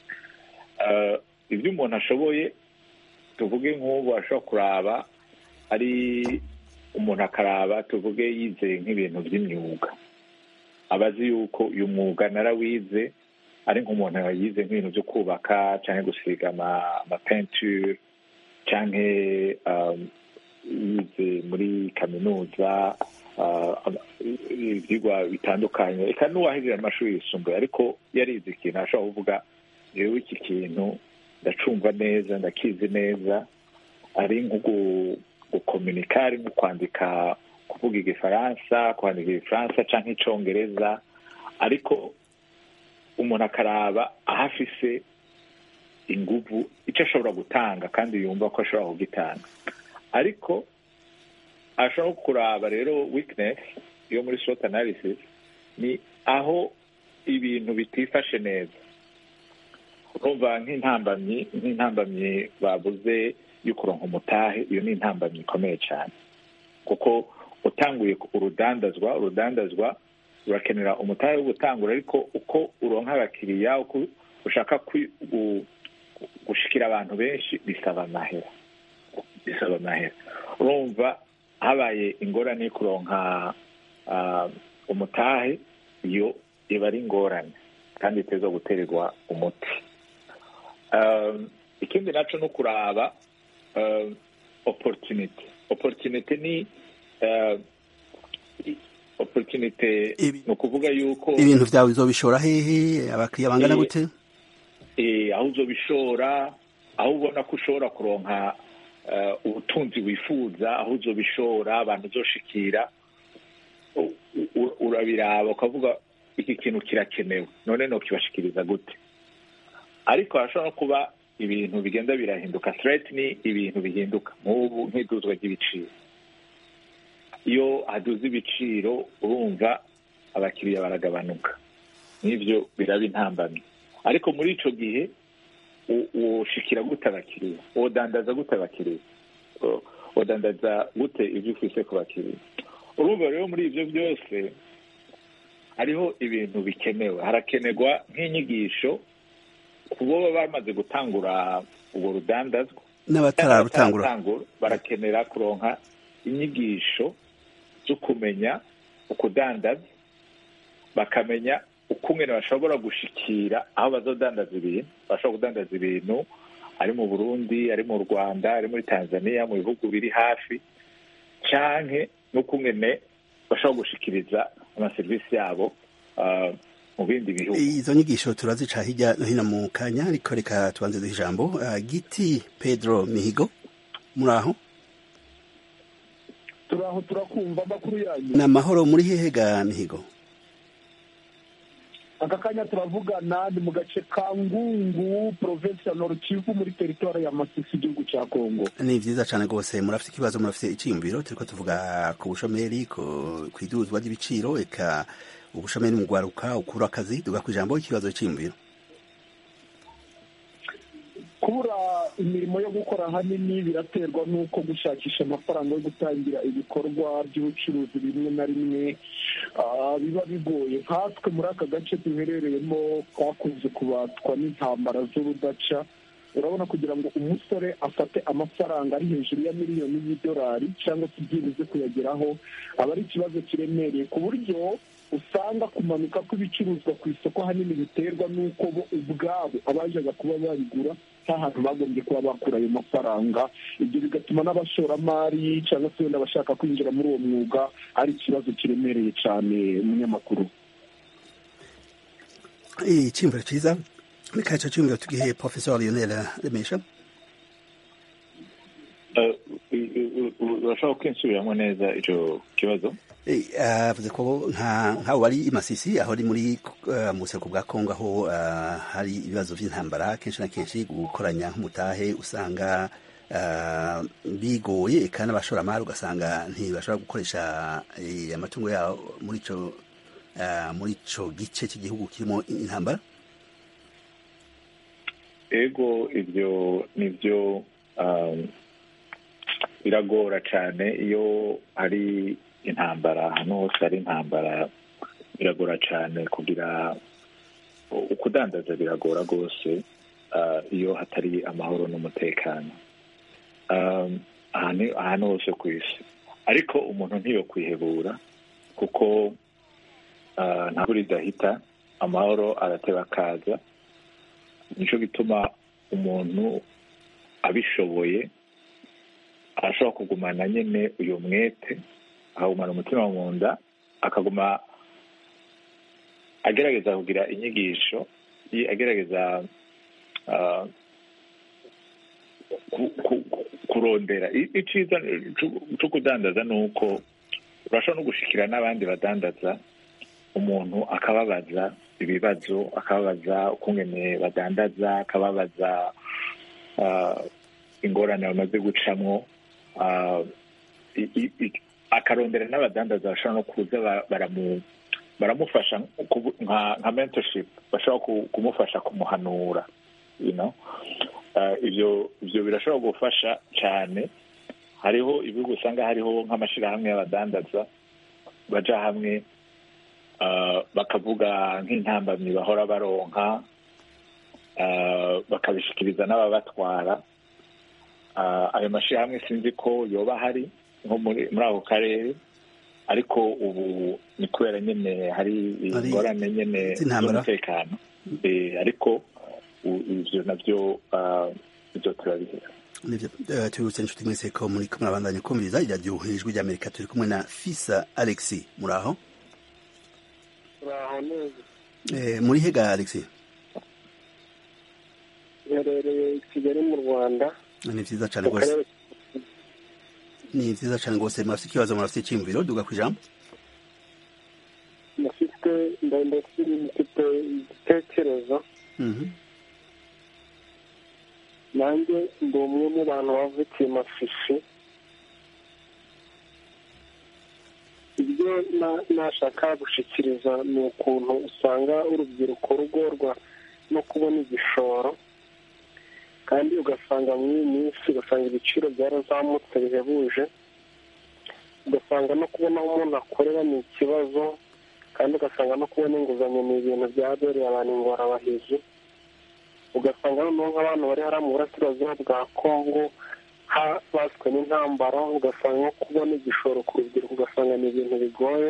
Uh, ibyo umuntu ashoboye tuvuge nk'ubu ashobora kuraba ari umuntu akaraba tuvuge yize nk'ibintu by'imyuga aba azi yuko uyu mwuga narawize ari nk'umuntu yize nk'ibintu byo kubaka cyangwa gusiga ama- amapenture cyangwa um, yize muri kaminuza uh, ama- ibyigwa bitandukanye reka n'uwahejeje amashuri yisumbuye ariko yarize ikintu ashobora kuvuga yewe iki kintu ndacumva neza ndakizi neza ari nko gu- gukominika ari nko kwandika kuvuga igifaransa kwandika igifaransa cyangwa icongereza ariko umuntu akaraba aho afise inguvu icyo ashobora gutanga kandi yumva ko ashobora kugitanga ariko ashobora no kuraba rero weakness yo muri SWOT analysis ni aho ibintu bitifashe neza urumva nk'intambamyi nk'intambamyi babuze yo kuronka umutahe iyo ni intambamyi ikomeye cyane kuko utanguye urudandazwa urudandazwa urakenera umutahe wo gutangura ariko uko uronka abakiriya uko ushaka kwi- gu- gushikira abantu benshi bisaba amahera bisaba amahera urumva habaye ingorane yo kuronka ah, umutahe iyo iba ari ingorane kandi iteza guterwa umuti Um, ikindi naco ni ukuraba um, opportunity opportunity ni uh, i- opportunity Ibi- ni ukuvuga yuko ibintu vyawe bizobishora hehe abakiriya bangana Eh, gute eh, aho uzobishora aho ubona ko ushobora kuronka eh, ubutunzi wifuza aho uzobishora abantu uzoshikira u- u- urabiraba ukavuga iki kintu kirakenewe none nokibashikiriza gute ariko harashobora no kuba ibintu bigenda birahinduka threat ni ibintu bihinduka nk'ubu nk'iduzwa ry'ibiciro iyo haduze ibiciro urumva abakiriya baragabanuka n'ibyo biraba intambamyi ariko muri ico gihe u- woshikira gute abakiriya wodandaza gute abakiriya O- wodandaza gute ibyo ufise ku bakiriya urumva rero muri ibyo byose hariho ibintu bikenewe harakenerwa nk'inyigisho ku bo baba bamaze gutangura urwo rudandazwa n'abatararutangura N'abatararutangura, barakenera kuronka inyigisho zo kumenya ukudandaza bakamenya ukungene bashobora gushikira aho bazodandaza ibintu bashobora kudandaza ibintu ari mu burundi ari mu rwanda ari muri tanzania mu bihugu biri hafi canke n'ukungene bashobora gushikiriza amaserivisi yabo ah, mu bindi bihugu izo nyigisho turazica hirya no hino mu kanya ariko reka tubanze duhe ijambo Ah, giti pedro mihigo muri aho turaho turakumva amakuru yanyu ni amahoro muri hehe ga mihigo aka kanya turavugana ni mu gace ka ngungu provinsi ya Nord Kivu muri teritwari ya masisi igihugu cya kongo ni vyiza cane rwose murafite ikibazo murafite iciyumviro turiko tuvuga ku bushomeri ku ku iduzwa ry'ibiciro eka ubushomeri mu gwaruka ukura akazi duga ku ijambo ikibazo c'iyumviro kubura imirimo yo gukora ahanini biraterwa n'uko gushakisha amafaranga yo gutangira ibikorwa by'ubucuruzi bimwe na rimwe ah, biba bigoye nkatwe muri aka gace duherereyemo twakunze kubatwa n'intambara z'urudaca urabona kugira ngo umusore afate amafaranga ari hejuru ya miliyoni y'idolari cyangwa se byibuze kuyageraho aba ari ikibazo kiremereye ku buryo usanga kumanuka kw'ibicuruzwa ku isoko ahanini biterwa n'uko bo ubwabo abajaga kuba babigura nta hantu bagombye kuba bakura ayo mafaranga ibyo bigatuma n'abashoramari cyangwa se wenda abashaka kwinjira muri uwo mwuga ari ikibazo kiremereye cyane umunyamakuru iciyumviro ciza reka ico ciyumviro tugihe professeur lionel remesha Eh, u- u- u- urashobora kwinsubiramo neza ico kibazo Eh, avuze ko nka nk'abo bari i Masisi aho ari muri eh, mu buseruko bwa Kongo aho eh, hari ibibazo by'intambara kenshi na kenshi gukoranya nk'umutahe usanga eh, bigoye kandi abashoramari ugasanga ntibashobora gukoresha eh, amatungo yabo muri ico eh, muri ico gice cy'igihugu kirimo intambara ego ibyo nibyo um, biragora cyane iyo hari intambara ahantu hose hari intambara biragora cyane kugira ukudandaza biragora rwose uh, iyo hatari amahoro n'umutekano um, ahantu ahantu hose ku isi ariko umuntu ntiyo kwihebura kuko uh, ntabwo ridahita amahoro arateba akaza nicyo gituma umuntu abishoboye arashobora kugumana nyine uyu mwete akagumana umutima mu nda akaguma agerageza kugira inyigisho yi- agerageza ah, ku- ku- ku- kurondera I- iciza cu- co kudandaza ni uko urashobora no gushikira n'abandi badandaza umuntu akababaza ibibazo akababaza ukungene badandaza akababaza ah, ingorane bamaze gucamwo ah, i- i- i- akarondera n'abadandaza bashobora no kuza ba- baramu baramufasha ku- nka nka mentorship bashobora ku- kumufasha kumuhanura you know Ah, ibyo ibyo birashobora gufasha cyane hariho ibihugu usanga hariho nk'amashyirahamwe y'abadandaza baja hamwe ah, bakavuga nk'intambamyi bahora baronka ah, bakabishikiriza n'ababatwara Ah, ayo mashyirahamwe sinzi ko yoba ahari nko muri muri ako karere ariko ubu ni kubera nyine hari Hari ingorane nyine z'intambara. z'umutekano Eh, ariko u- ivyo navyo ah, ivyo turabihera nivyo eh, tubibutse inshuti mwese ko muri kumwe abandanya kumviriza iradiyo ijwi ry'amerika turi kumwe na fisa alexi muri aho turaho neza Eh, muri hega alexi iherereye i kigali mu rwanda ni vyiza cane mu rwose karere ni vyiza cane rwose murafite ikibazo murafite iciyumviro duga kwijambo mufite ndetse mufite igitekerezo Mhm. nanjye ndi umwe mu bantu bavukiye mafishi ibyo na- nashaka gushikiriza ni ukuntu usanga urubyiruko rugorwa no kubona igishoro kandi ugasanga muri iyi minsi ugasanga ibiciro byarazamutse bihebuje ugasanga no kubona aho umuntu akorera ni ikibazo kandi ugasanga no kubona inguzanyo ni ibintu byabereye abantu ingorabahizi ugasanga noneho nk'abantu bari hariya mu burasirazuba bwa kongo habaswe n'intambara ugasanga nko kubona igishoro ku rubyiruko ugasanga ni ibintu bigoye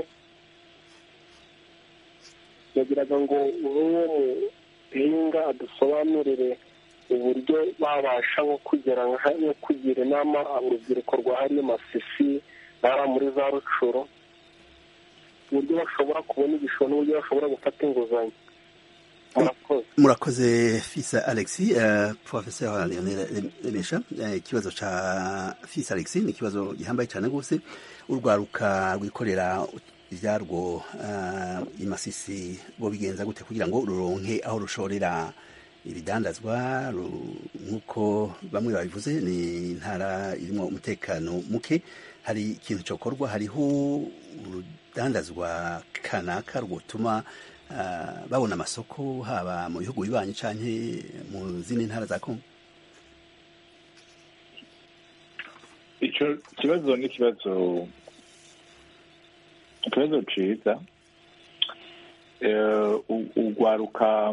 yagiraga ngo uwo muhinga adusobanurire uburyo babasha nko kugera nka- nko kugira inama urubyiruko rwa hariya masisi bari muri za rucuro uburyo bashobora kubona igishoro n'uburyo bashobora gufata inguzanyo murakoze murakoze fisa alexi uh, professeur leonel remesha Eh, ikibazo ca fisa alexi ni ikibazo gihambaye cane rwose urwaruka rwikorera ivyarwo uh, imasisi bo bigenza gute kugira ngo ruronke aho rushorera ibidandazwa ru- nk'uko bamwe babivuze ni intara irimo umutekano muke hari ikintu cokorwa hariho urudandazwa kanaka rwotuma ah, babona amasoko haba mu bihugu bibanyi canke mu zindi ntara za Kongo icyo kibazo ni ikibazo ikibazo ciza Eh, u- ugwaruka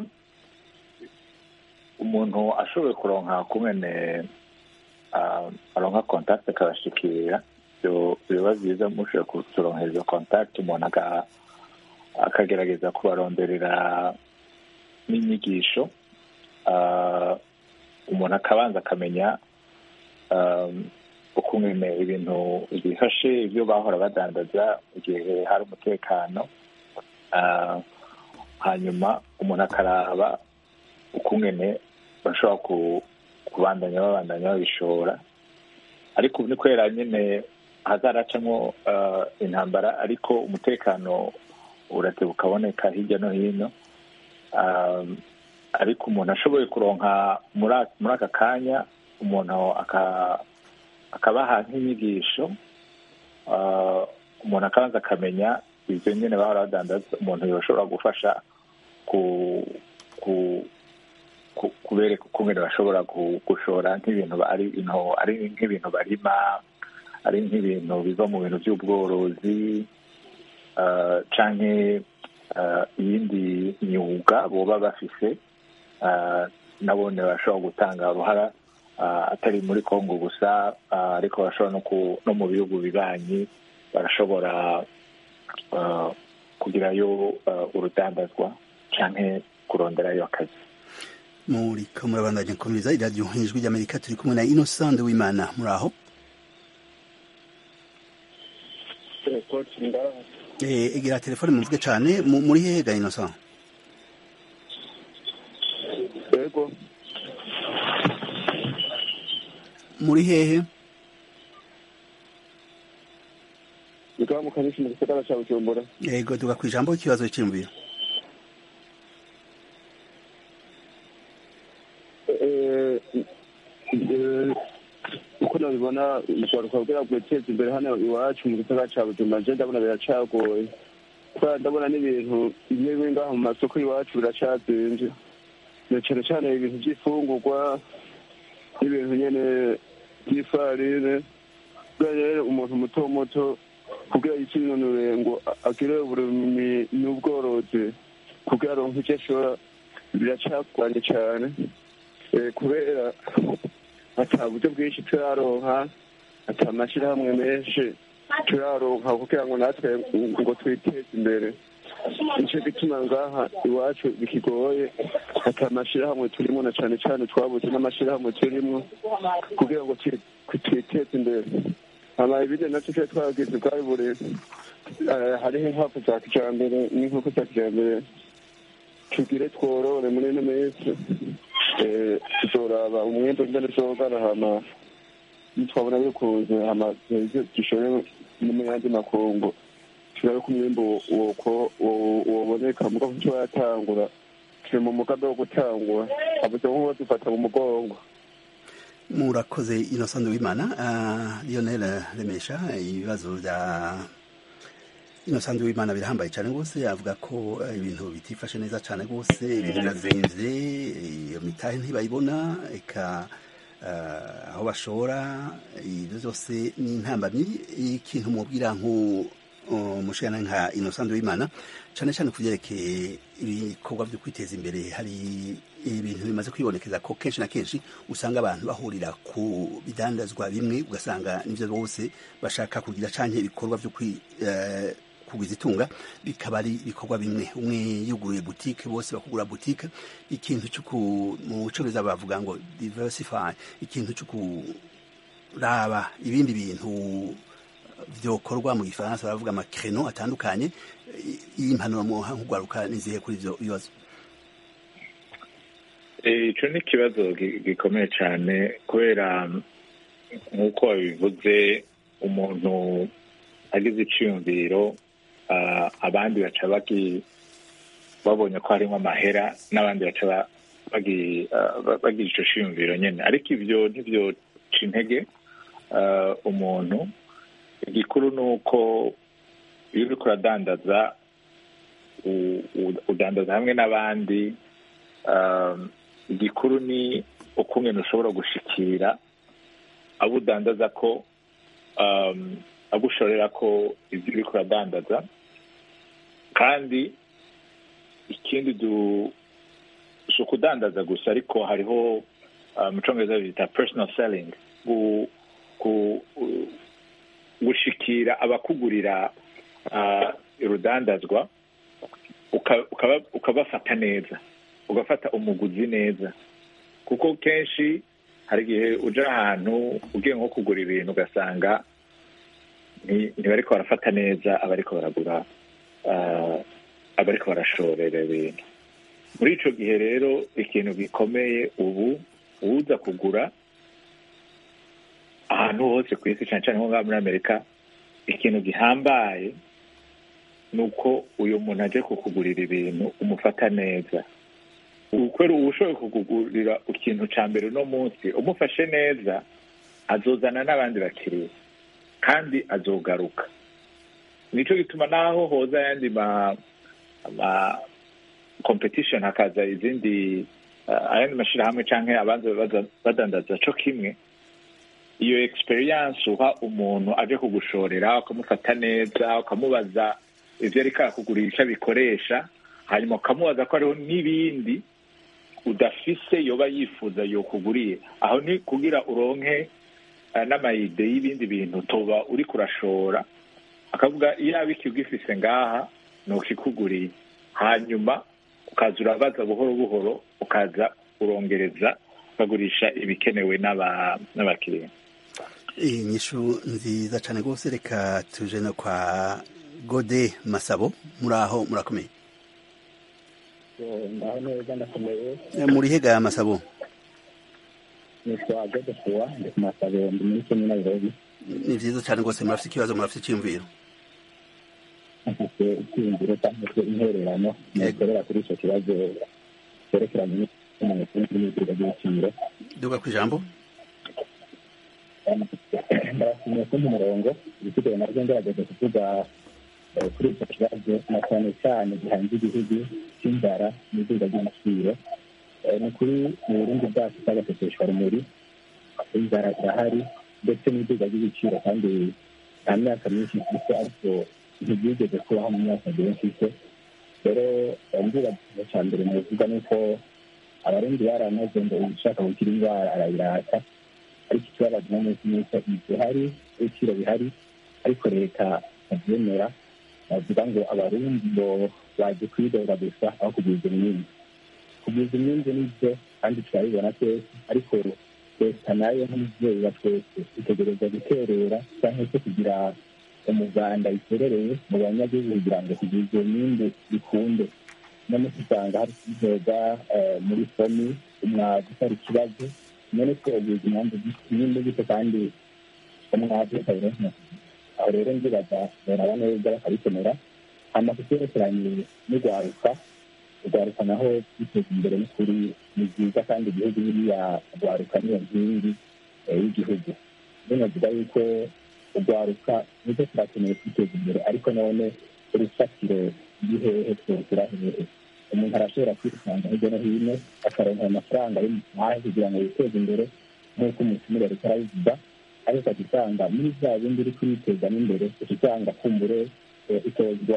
umuntu ashoboye kuronka kumene ah, aronka contact akabashikira byo- biba byiza mushoboye kuturonkera izo contact umuntu aka- akagerageza kubaronderera n'inyigisho Ah, umuntu akabanza akamenya um, ukungene ibintu bifashe ibyo bahora badandaza mu gihe hari umutekano Ah, hanyuma umuntu akaraba ukungene bashobora ku- kubandanya babandanya babishora ariko ubu ni kubera nyine hazaracamo ah, intambara ariko umutekano urateba ukaboneka hirya no hino Ah, ariko umuntu ashoboye kuronka muri a- muri aka kanya umuntu aka- akabaha nk'inyigisho ah, umuntu akabanza akamenya ibyo nyine bahora badandaza umuntu yoshobora gufasha ku ku ku- kubereka ukungene bashobora gu- gushora nk'ibintu ba- ari into- ari nk'ibintu barima ari nk'ibintu biva mu bintu by'ubworozi ah, canke ah, iyindi myuga boba bafise ah, nabone bashobora gutanga uruhara ah, atari muri kongo gusa ah, ariko bashobora no ku- no mu bihugu bibanyi barashobora ah, kugirayo ah, urudandazwa canke kuronderayo akazi muriko murabandanya nkomeza iradiyo ijwi ry'amerika turi kumwe na innocent w'imana muri aho Eh, egera telefone muvuge cane mu- muri hehe ga innocent yego muri hehe bikaba mu kanisi mu gisagara ca bujumbura yego duga kwijambo ikibazo cy'imviro Eh, eh, uko nabibona urwaruka kugira ngo rwiteze imbere hano iwacu mu gisagara ca bujumbura je ndabona biracagoye kubera ndabona n'ibintu bimwe bimwe ngaha mu masoko iwacu biracazimvye na cane cane ibintu vy'ifungurwa n'ibintu nyene vy'ifarine kubera rero umuntu muto muto kugira yikinonure ngo agire uburimyi n'ubworozi kugira aronke ivyo ashora biracagoranye cane Eh, kubera ata buryo bwinshi turaronka ata amashirahamwe menshi turaronka kugira ngo natwe ngo twiteze imbere nico gituma ngaha iwacu bikigoye ata amashirahamwe turimo na cane cane twabuze n'amashirahamwe turimo kugira ngo twi- twiteze imbere hama ibindi navyo twe twagize bwari buri eh, hariho inkwavu za kijambere n'inkoko za kijambere tugire tworore muri ino minsi eh, tuzoraba umwembe ngene uzogana hama nitwabona bikunze hama dushore no mu yandi makungu turabe ko umwimbu woko woboneka muga kuco yatangura turi mu mugambi wo gutangura avuze nkuba dufata mu mugongo murakoze innocent wimana uh, lionel remesha ibibazo vya innocent wimana birahambaye cyane rwose avuga ko ibintu bitifashe neza cyane rwose ibintu birazimvye iyo mitahe ntibayibona eka uh, aho bashora ibyo byose ni intambamyi ikintu mubwira nku umushana nka innocent wimana cyane cyane ku byerekeye ibikorwa byo kwiteza imbere hari ibintu bimaze kwibonekeza ko kenshi na kenshi usanga abantu bahurira ku bidandazwa bimwe ugasanga nibyo bose bashaka kugira canke ibikorwa byo kugwiza itunga bikaba ari ibikorwa bimwe umwe yuguruye butike bose bakugura butike ikintu cyo mu cyongereza bavuga ngo diversify ikintu cyo kuraba ibindi bintu vyokorwa mu gifaransa baravuga amakreno atandukanye y'impanuro muha nk'ugwaruka nizihe kuri ivyo bibazo ico ni ikibazo gikomeye cyane kubera nk'uko babivuze umuntu agize iciyumviro abandi baca babonye ko harimo amahera n'abandi baca bagira ico ciyumviro nyene ariko ivyo ntibyoca intege umuntu igikuru ni uko iyo uriko uradandaza udandaza hamwe n'abandi igikuru ni ukungene ushobora gushikira abo udandaza ko abo ushorera ko ibyo uriko uradandaza kandi ikindi si ukudandaza gusa ariko hariho mu congereza bita personal selling gushikira abakugurira urudandazwa ukabafata neza ugafata umuguzi neza kuko kenshi hari igihe uja ahantu ugiye nko kugura ibintu ugasanga ntibariko barafata neza abariko baragura abariko barashorera ibintu muri ico gihe rero ikintu gikomeye ubu uza kugura ahantu hose ku isi cane cane nko ngaha muri amerika ikintu gihambaye ni uko uyu muntu aje kukugurira ibintu umufata neza kubera uba ushoboye kukugurira ikintu cya mbere uno munsi umufashe neza azozana n'abandi bakiriya kandi azogaruka nicyo gituma naho hoza ayandi ma ama competition hakaza izindi ayandi mashyirahamwe cyangwa abanza badandaza cyo kimwe iyo experience uha umuntu aje kugushorera ukamufata neza ukamubaza ibyo ariko arakugurira icyo abikoresha hanyuma ukamubaza ko hariho n'ibindi udafise yoba yifuza yokuguriye aho ni kugira uronke n'amayide y'ibindi bintu tuba uri kurashora akavuga iyo yaba ikigifise ngaha ni ukikuguriye hanyuma ukaza urabaza buhoro buhoro ukaza urongereza ukagurisha ibikenewe n'abakiriya iyi nyishu nziza cyane rwose reka tuje no kwa gode masabo muri aho murakomeye ndaho neza ndakomeye muri hega masabo nitwa gode fuwa ndi ku masabo ndi muri kenya nairobi ni byiza cyane rwose murafite ikibazo murafite icyiyumviro afite icyiyumviro cyangwa se intererano mukorera kuri icyo kibazo cyerekeranye n'umuntu n'ibiciro by'ibiciro duga ku ijambo ndabashimiye kumpa umurongo ibisigaye nabyo ngerageza kuvuga kuri icyo kibazo na cyane cyane gihanze igihugu cy'inzara n'izuba ry'ibiciro ni kuri mu burundi bwacu bw'agaseseshwa rumuri inzara irahari ndetse n'izuba ry'ibiciro kandi nta myaka myinshi mfite ariko ntibyigeze kubaho mu myaka myinshi mfite rero mvuga cya mbere muvuga ni uko abarundi baramaze ngo ushaka gukira indwara arayirata ariko ikibabaza no munsi ni uko bihari ibiciro bihari ariko leta ntabyemera bavuga ngo abarundi ngo baje kwidoga gusa aho kugwiza imyinzi kugwiza imyinzi nibyo kandi turabibona twese ariko leta nayo nk'umubyeyi wa twese itegereza guterera cyangwa se kugira umuganda iterereye mu banyagihugu kugira ngo kugwiza iyo myinzi bikunde none usanga hari kubidoga muri fomi umwaga utari ikibazo none ko ubwiza impamvu nyine gute kandi umwazi batabironka aho rero ndibaza baraba neza bakabikenera hama kucyerekeranye n'urwaruka urwaruka naho kwiteza imbere n'ukuri ni byiza kandi igihugu biriya urwaruka niyo nkingi y'igihugu binavuga yuko urwaruka nibyo turakeneye kwiteza imbere ariko none urufatiro rw'ihehe twogera hehe umuntu arashobora kwisanga hirya no hino akaronka amafaranga y'umuhahe kugira ngo yiteze imbere nk'uko umutumire ariko arabivuga ariko ugasanga muri bya bindi uri kwitezamo imbere usanga kumbure itozwa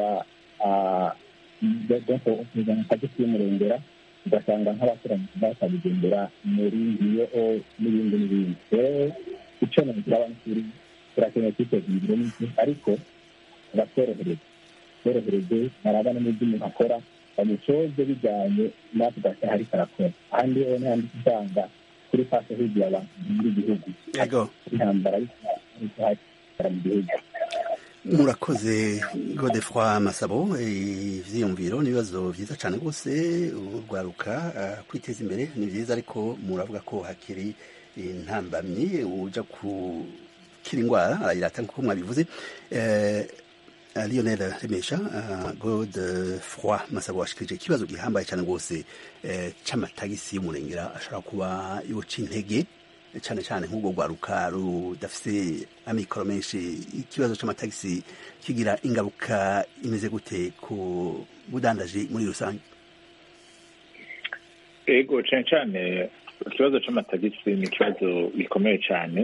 kuzana akagisi y'umurengera ugasanga nk'abakoranye bakabigendera muri iyo n'ibindi n'ibindi rero icyo nagira abanyeshuri turakeneye kwiteza imbere n'iki ariko batworohereze tworohereze baraba no mu byo umuntu akora bamucoze bijyanye natwe ugasa hariko arakora ahandi yewe n'ahandi usanga kuri fasi higiye abantu muri gihugu intambara ariko hari mu gihugu murakoze godefroi masabo ivyiyumviro n'ibibazo vyiza cane rwose urwaruka kwiteza imbere ni vyiza ariko muravuga ko hakiri intambamyi uja gukira indwara arayirata nkuko mwabivuze lionel remesha godefroi masabo washikirije ikibazo gihambaye cane rwose c'amatagisi y'umurengera ashobora kuba yoca intege cyane cyane nk'ubwo rwaruka rudafite amikoro menshi ikibazo cy'amatagisi kigira ingaruka imeze gute ku budandaji muri rusange ego cyane cyane ikibazo cy'amatagisi ni ikibazo gikomeye cyane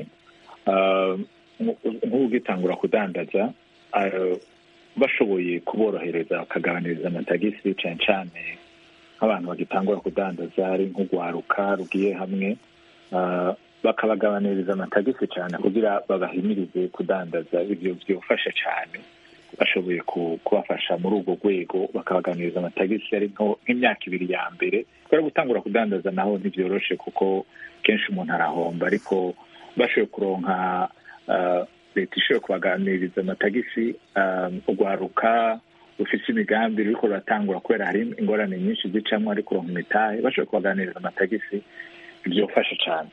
nk'ugitangura kudandaza bashoboye kuborohereza bakagabaniriza amatagisi cyane cyane nk'abantu bagitangura kudandaza ari nk'urwaruka rugiye hamwe bakabagabaniriza amatagisi cyane kugira babahimirize kudandaza ibyo byofasha cyane bashoboye kubafasha muri urwo rwego bakabaganiriza amatagisi ari nk'imyaka ibiri ya mbere kubera gutangura kudandaza naho ntibyoroshe kuko kenshi umuntu arahomba ariko bashoboye kuronka leta ishoboye kubaganiriza amatagisi urwaruka rufite imigambi ruriko ruratangura kubera hari ingorane nyinshi zicamo ari kuronka imitahe bashoboye kubaganiriza amatagisi byofasha cyane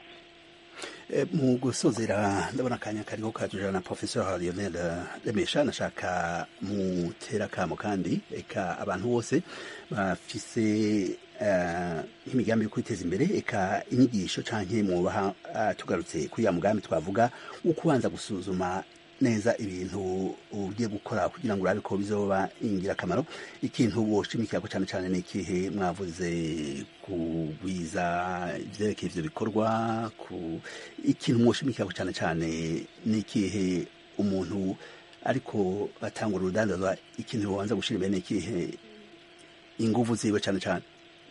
mu gusozera ndabona akanya kariho kajujana na professeur lionel remesha nashaka mutera akamo kandi eka abantu bose bafise nk'imigambi yo kwiteza imbere eka inyigisho canke mubaha tugarutse kuri ya mugambi twavuga wo kubanza gusuzuma neza ibintu ugiye gukora kugira ngo urabe ko bizoba ingirakamaro ikintu woshimikira ko cyane cyane ni ikihe mwavuze kugwiza ibyerekeye ivyo bikorwa ku ikintu mwoshimikira ko cyane cyane ni ikihe umuntu ariko atangura urudandazwa ikintu wobanza gushira imbere ni ikihe inguvu ziwe cyane cyane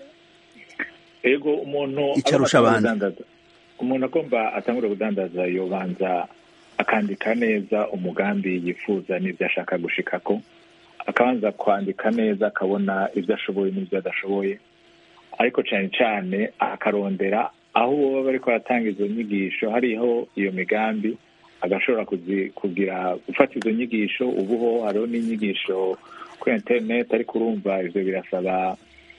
ego umuntu icarusha abandi umuntu agomba atangura kudandaza yobanza akandika neza umugambi yifuza n'ibyo ashaka gushikako akabanza kwandika neza akabona ibyo ashoboye n'ibyo adashoboye ariko cyane cyane akarondera aho baba bariko baratanga izo nyigisho hariho iyo migambi agashobora kugira gufata izo nyigisho ubuho hariho n'inyigisho kuri interineti ariko urumva ivyo birasaba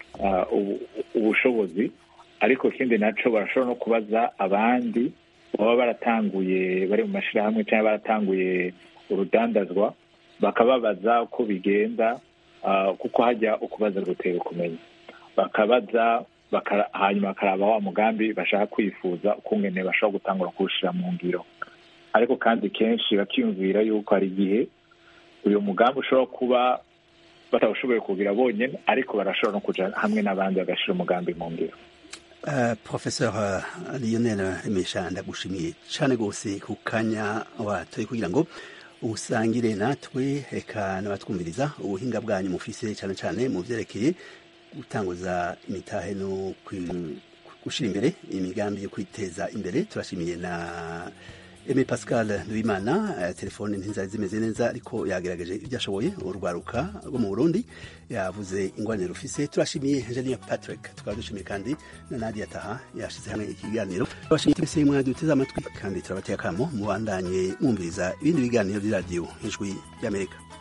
ubushobozi ariko ikindi naco barashobora no kubaza abandi baba baratanguye bari mu mashyirahamwe cyangwa baratanguye urudandazwa bakababaza uko bigenda kuko hajya ukubaza gutera ukumenya bakabaza hanyuma bakaraba wa mugambi bashaka kwifuza ukungene bashobora gutangura kuwushyira mu ngiro ariko kandi kenshi bakiyumvira yuko hari igihe uyu mugambi ushobora kuba batawushoboye kugira bonyine ariko barashobora no kuja hamwe n'abandi bagashyira umugambi mu ngiro Uh, professeur uh, lionel remesha ndagushimiye cyane rwose ku kanya watoye kugira ngo usangire natwe reka n'abatwumviriza ubuhinga bwanyu mufise cyane cyane mu byerekeye gutanguza imitahe no gushyira imbere imigambi yo kwiteza imbere turashimiye na Aimé Pascal Nduwimana uh, telefone ntizari zimeze neza ariko yagerageje ibyo ashoboye urwaruka rwo mu Burundi yavuze ingorane rufise turashimiye Engineer Patrick tukaba dushimiye kandi na Nadia Taha yashize hamwe ikiganiro turashimiye twese mwaduteze amatwi kandi turabateye akamo mubandanye mwumviriza ibindi biganiro by'iradiyo ijwi ry'Amerika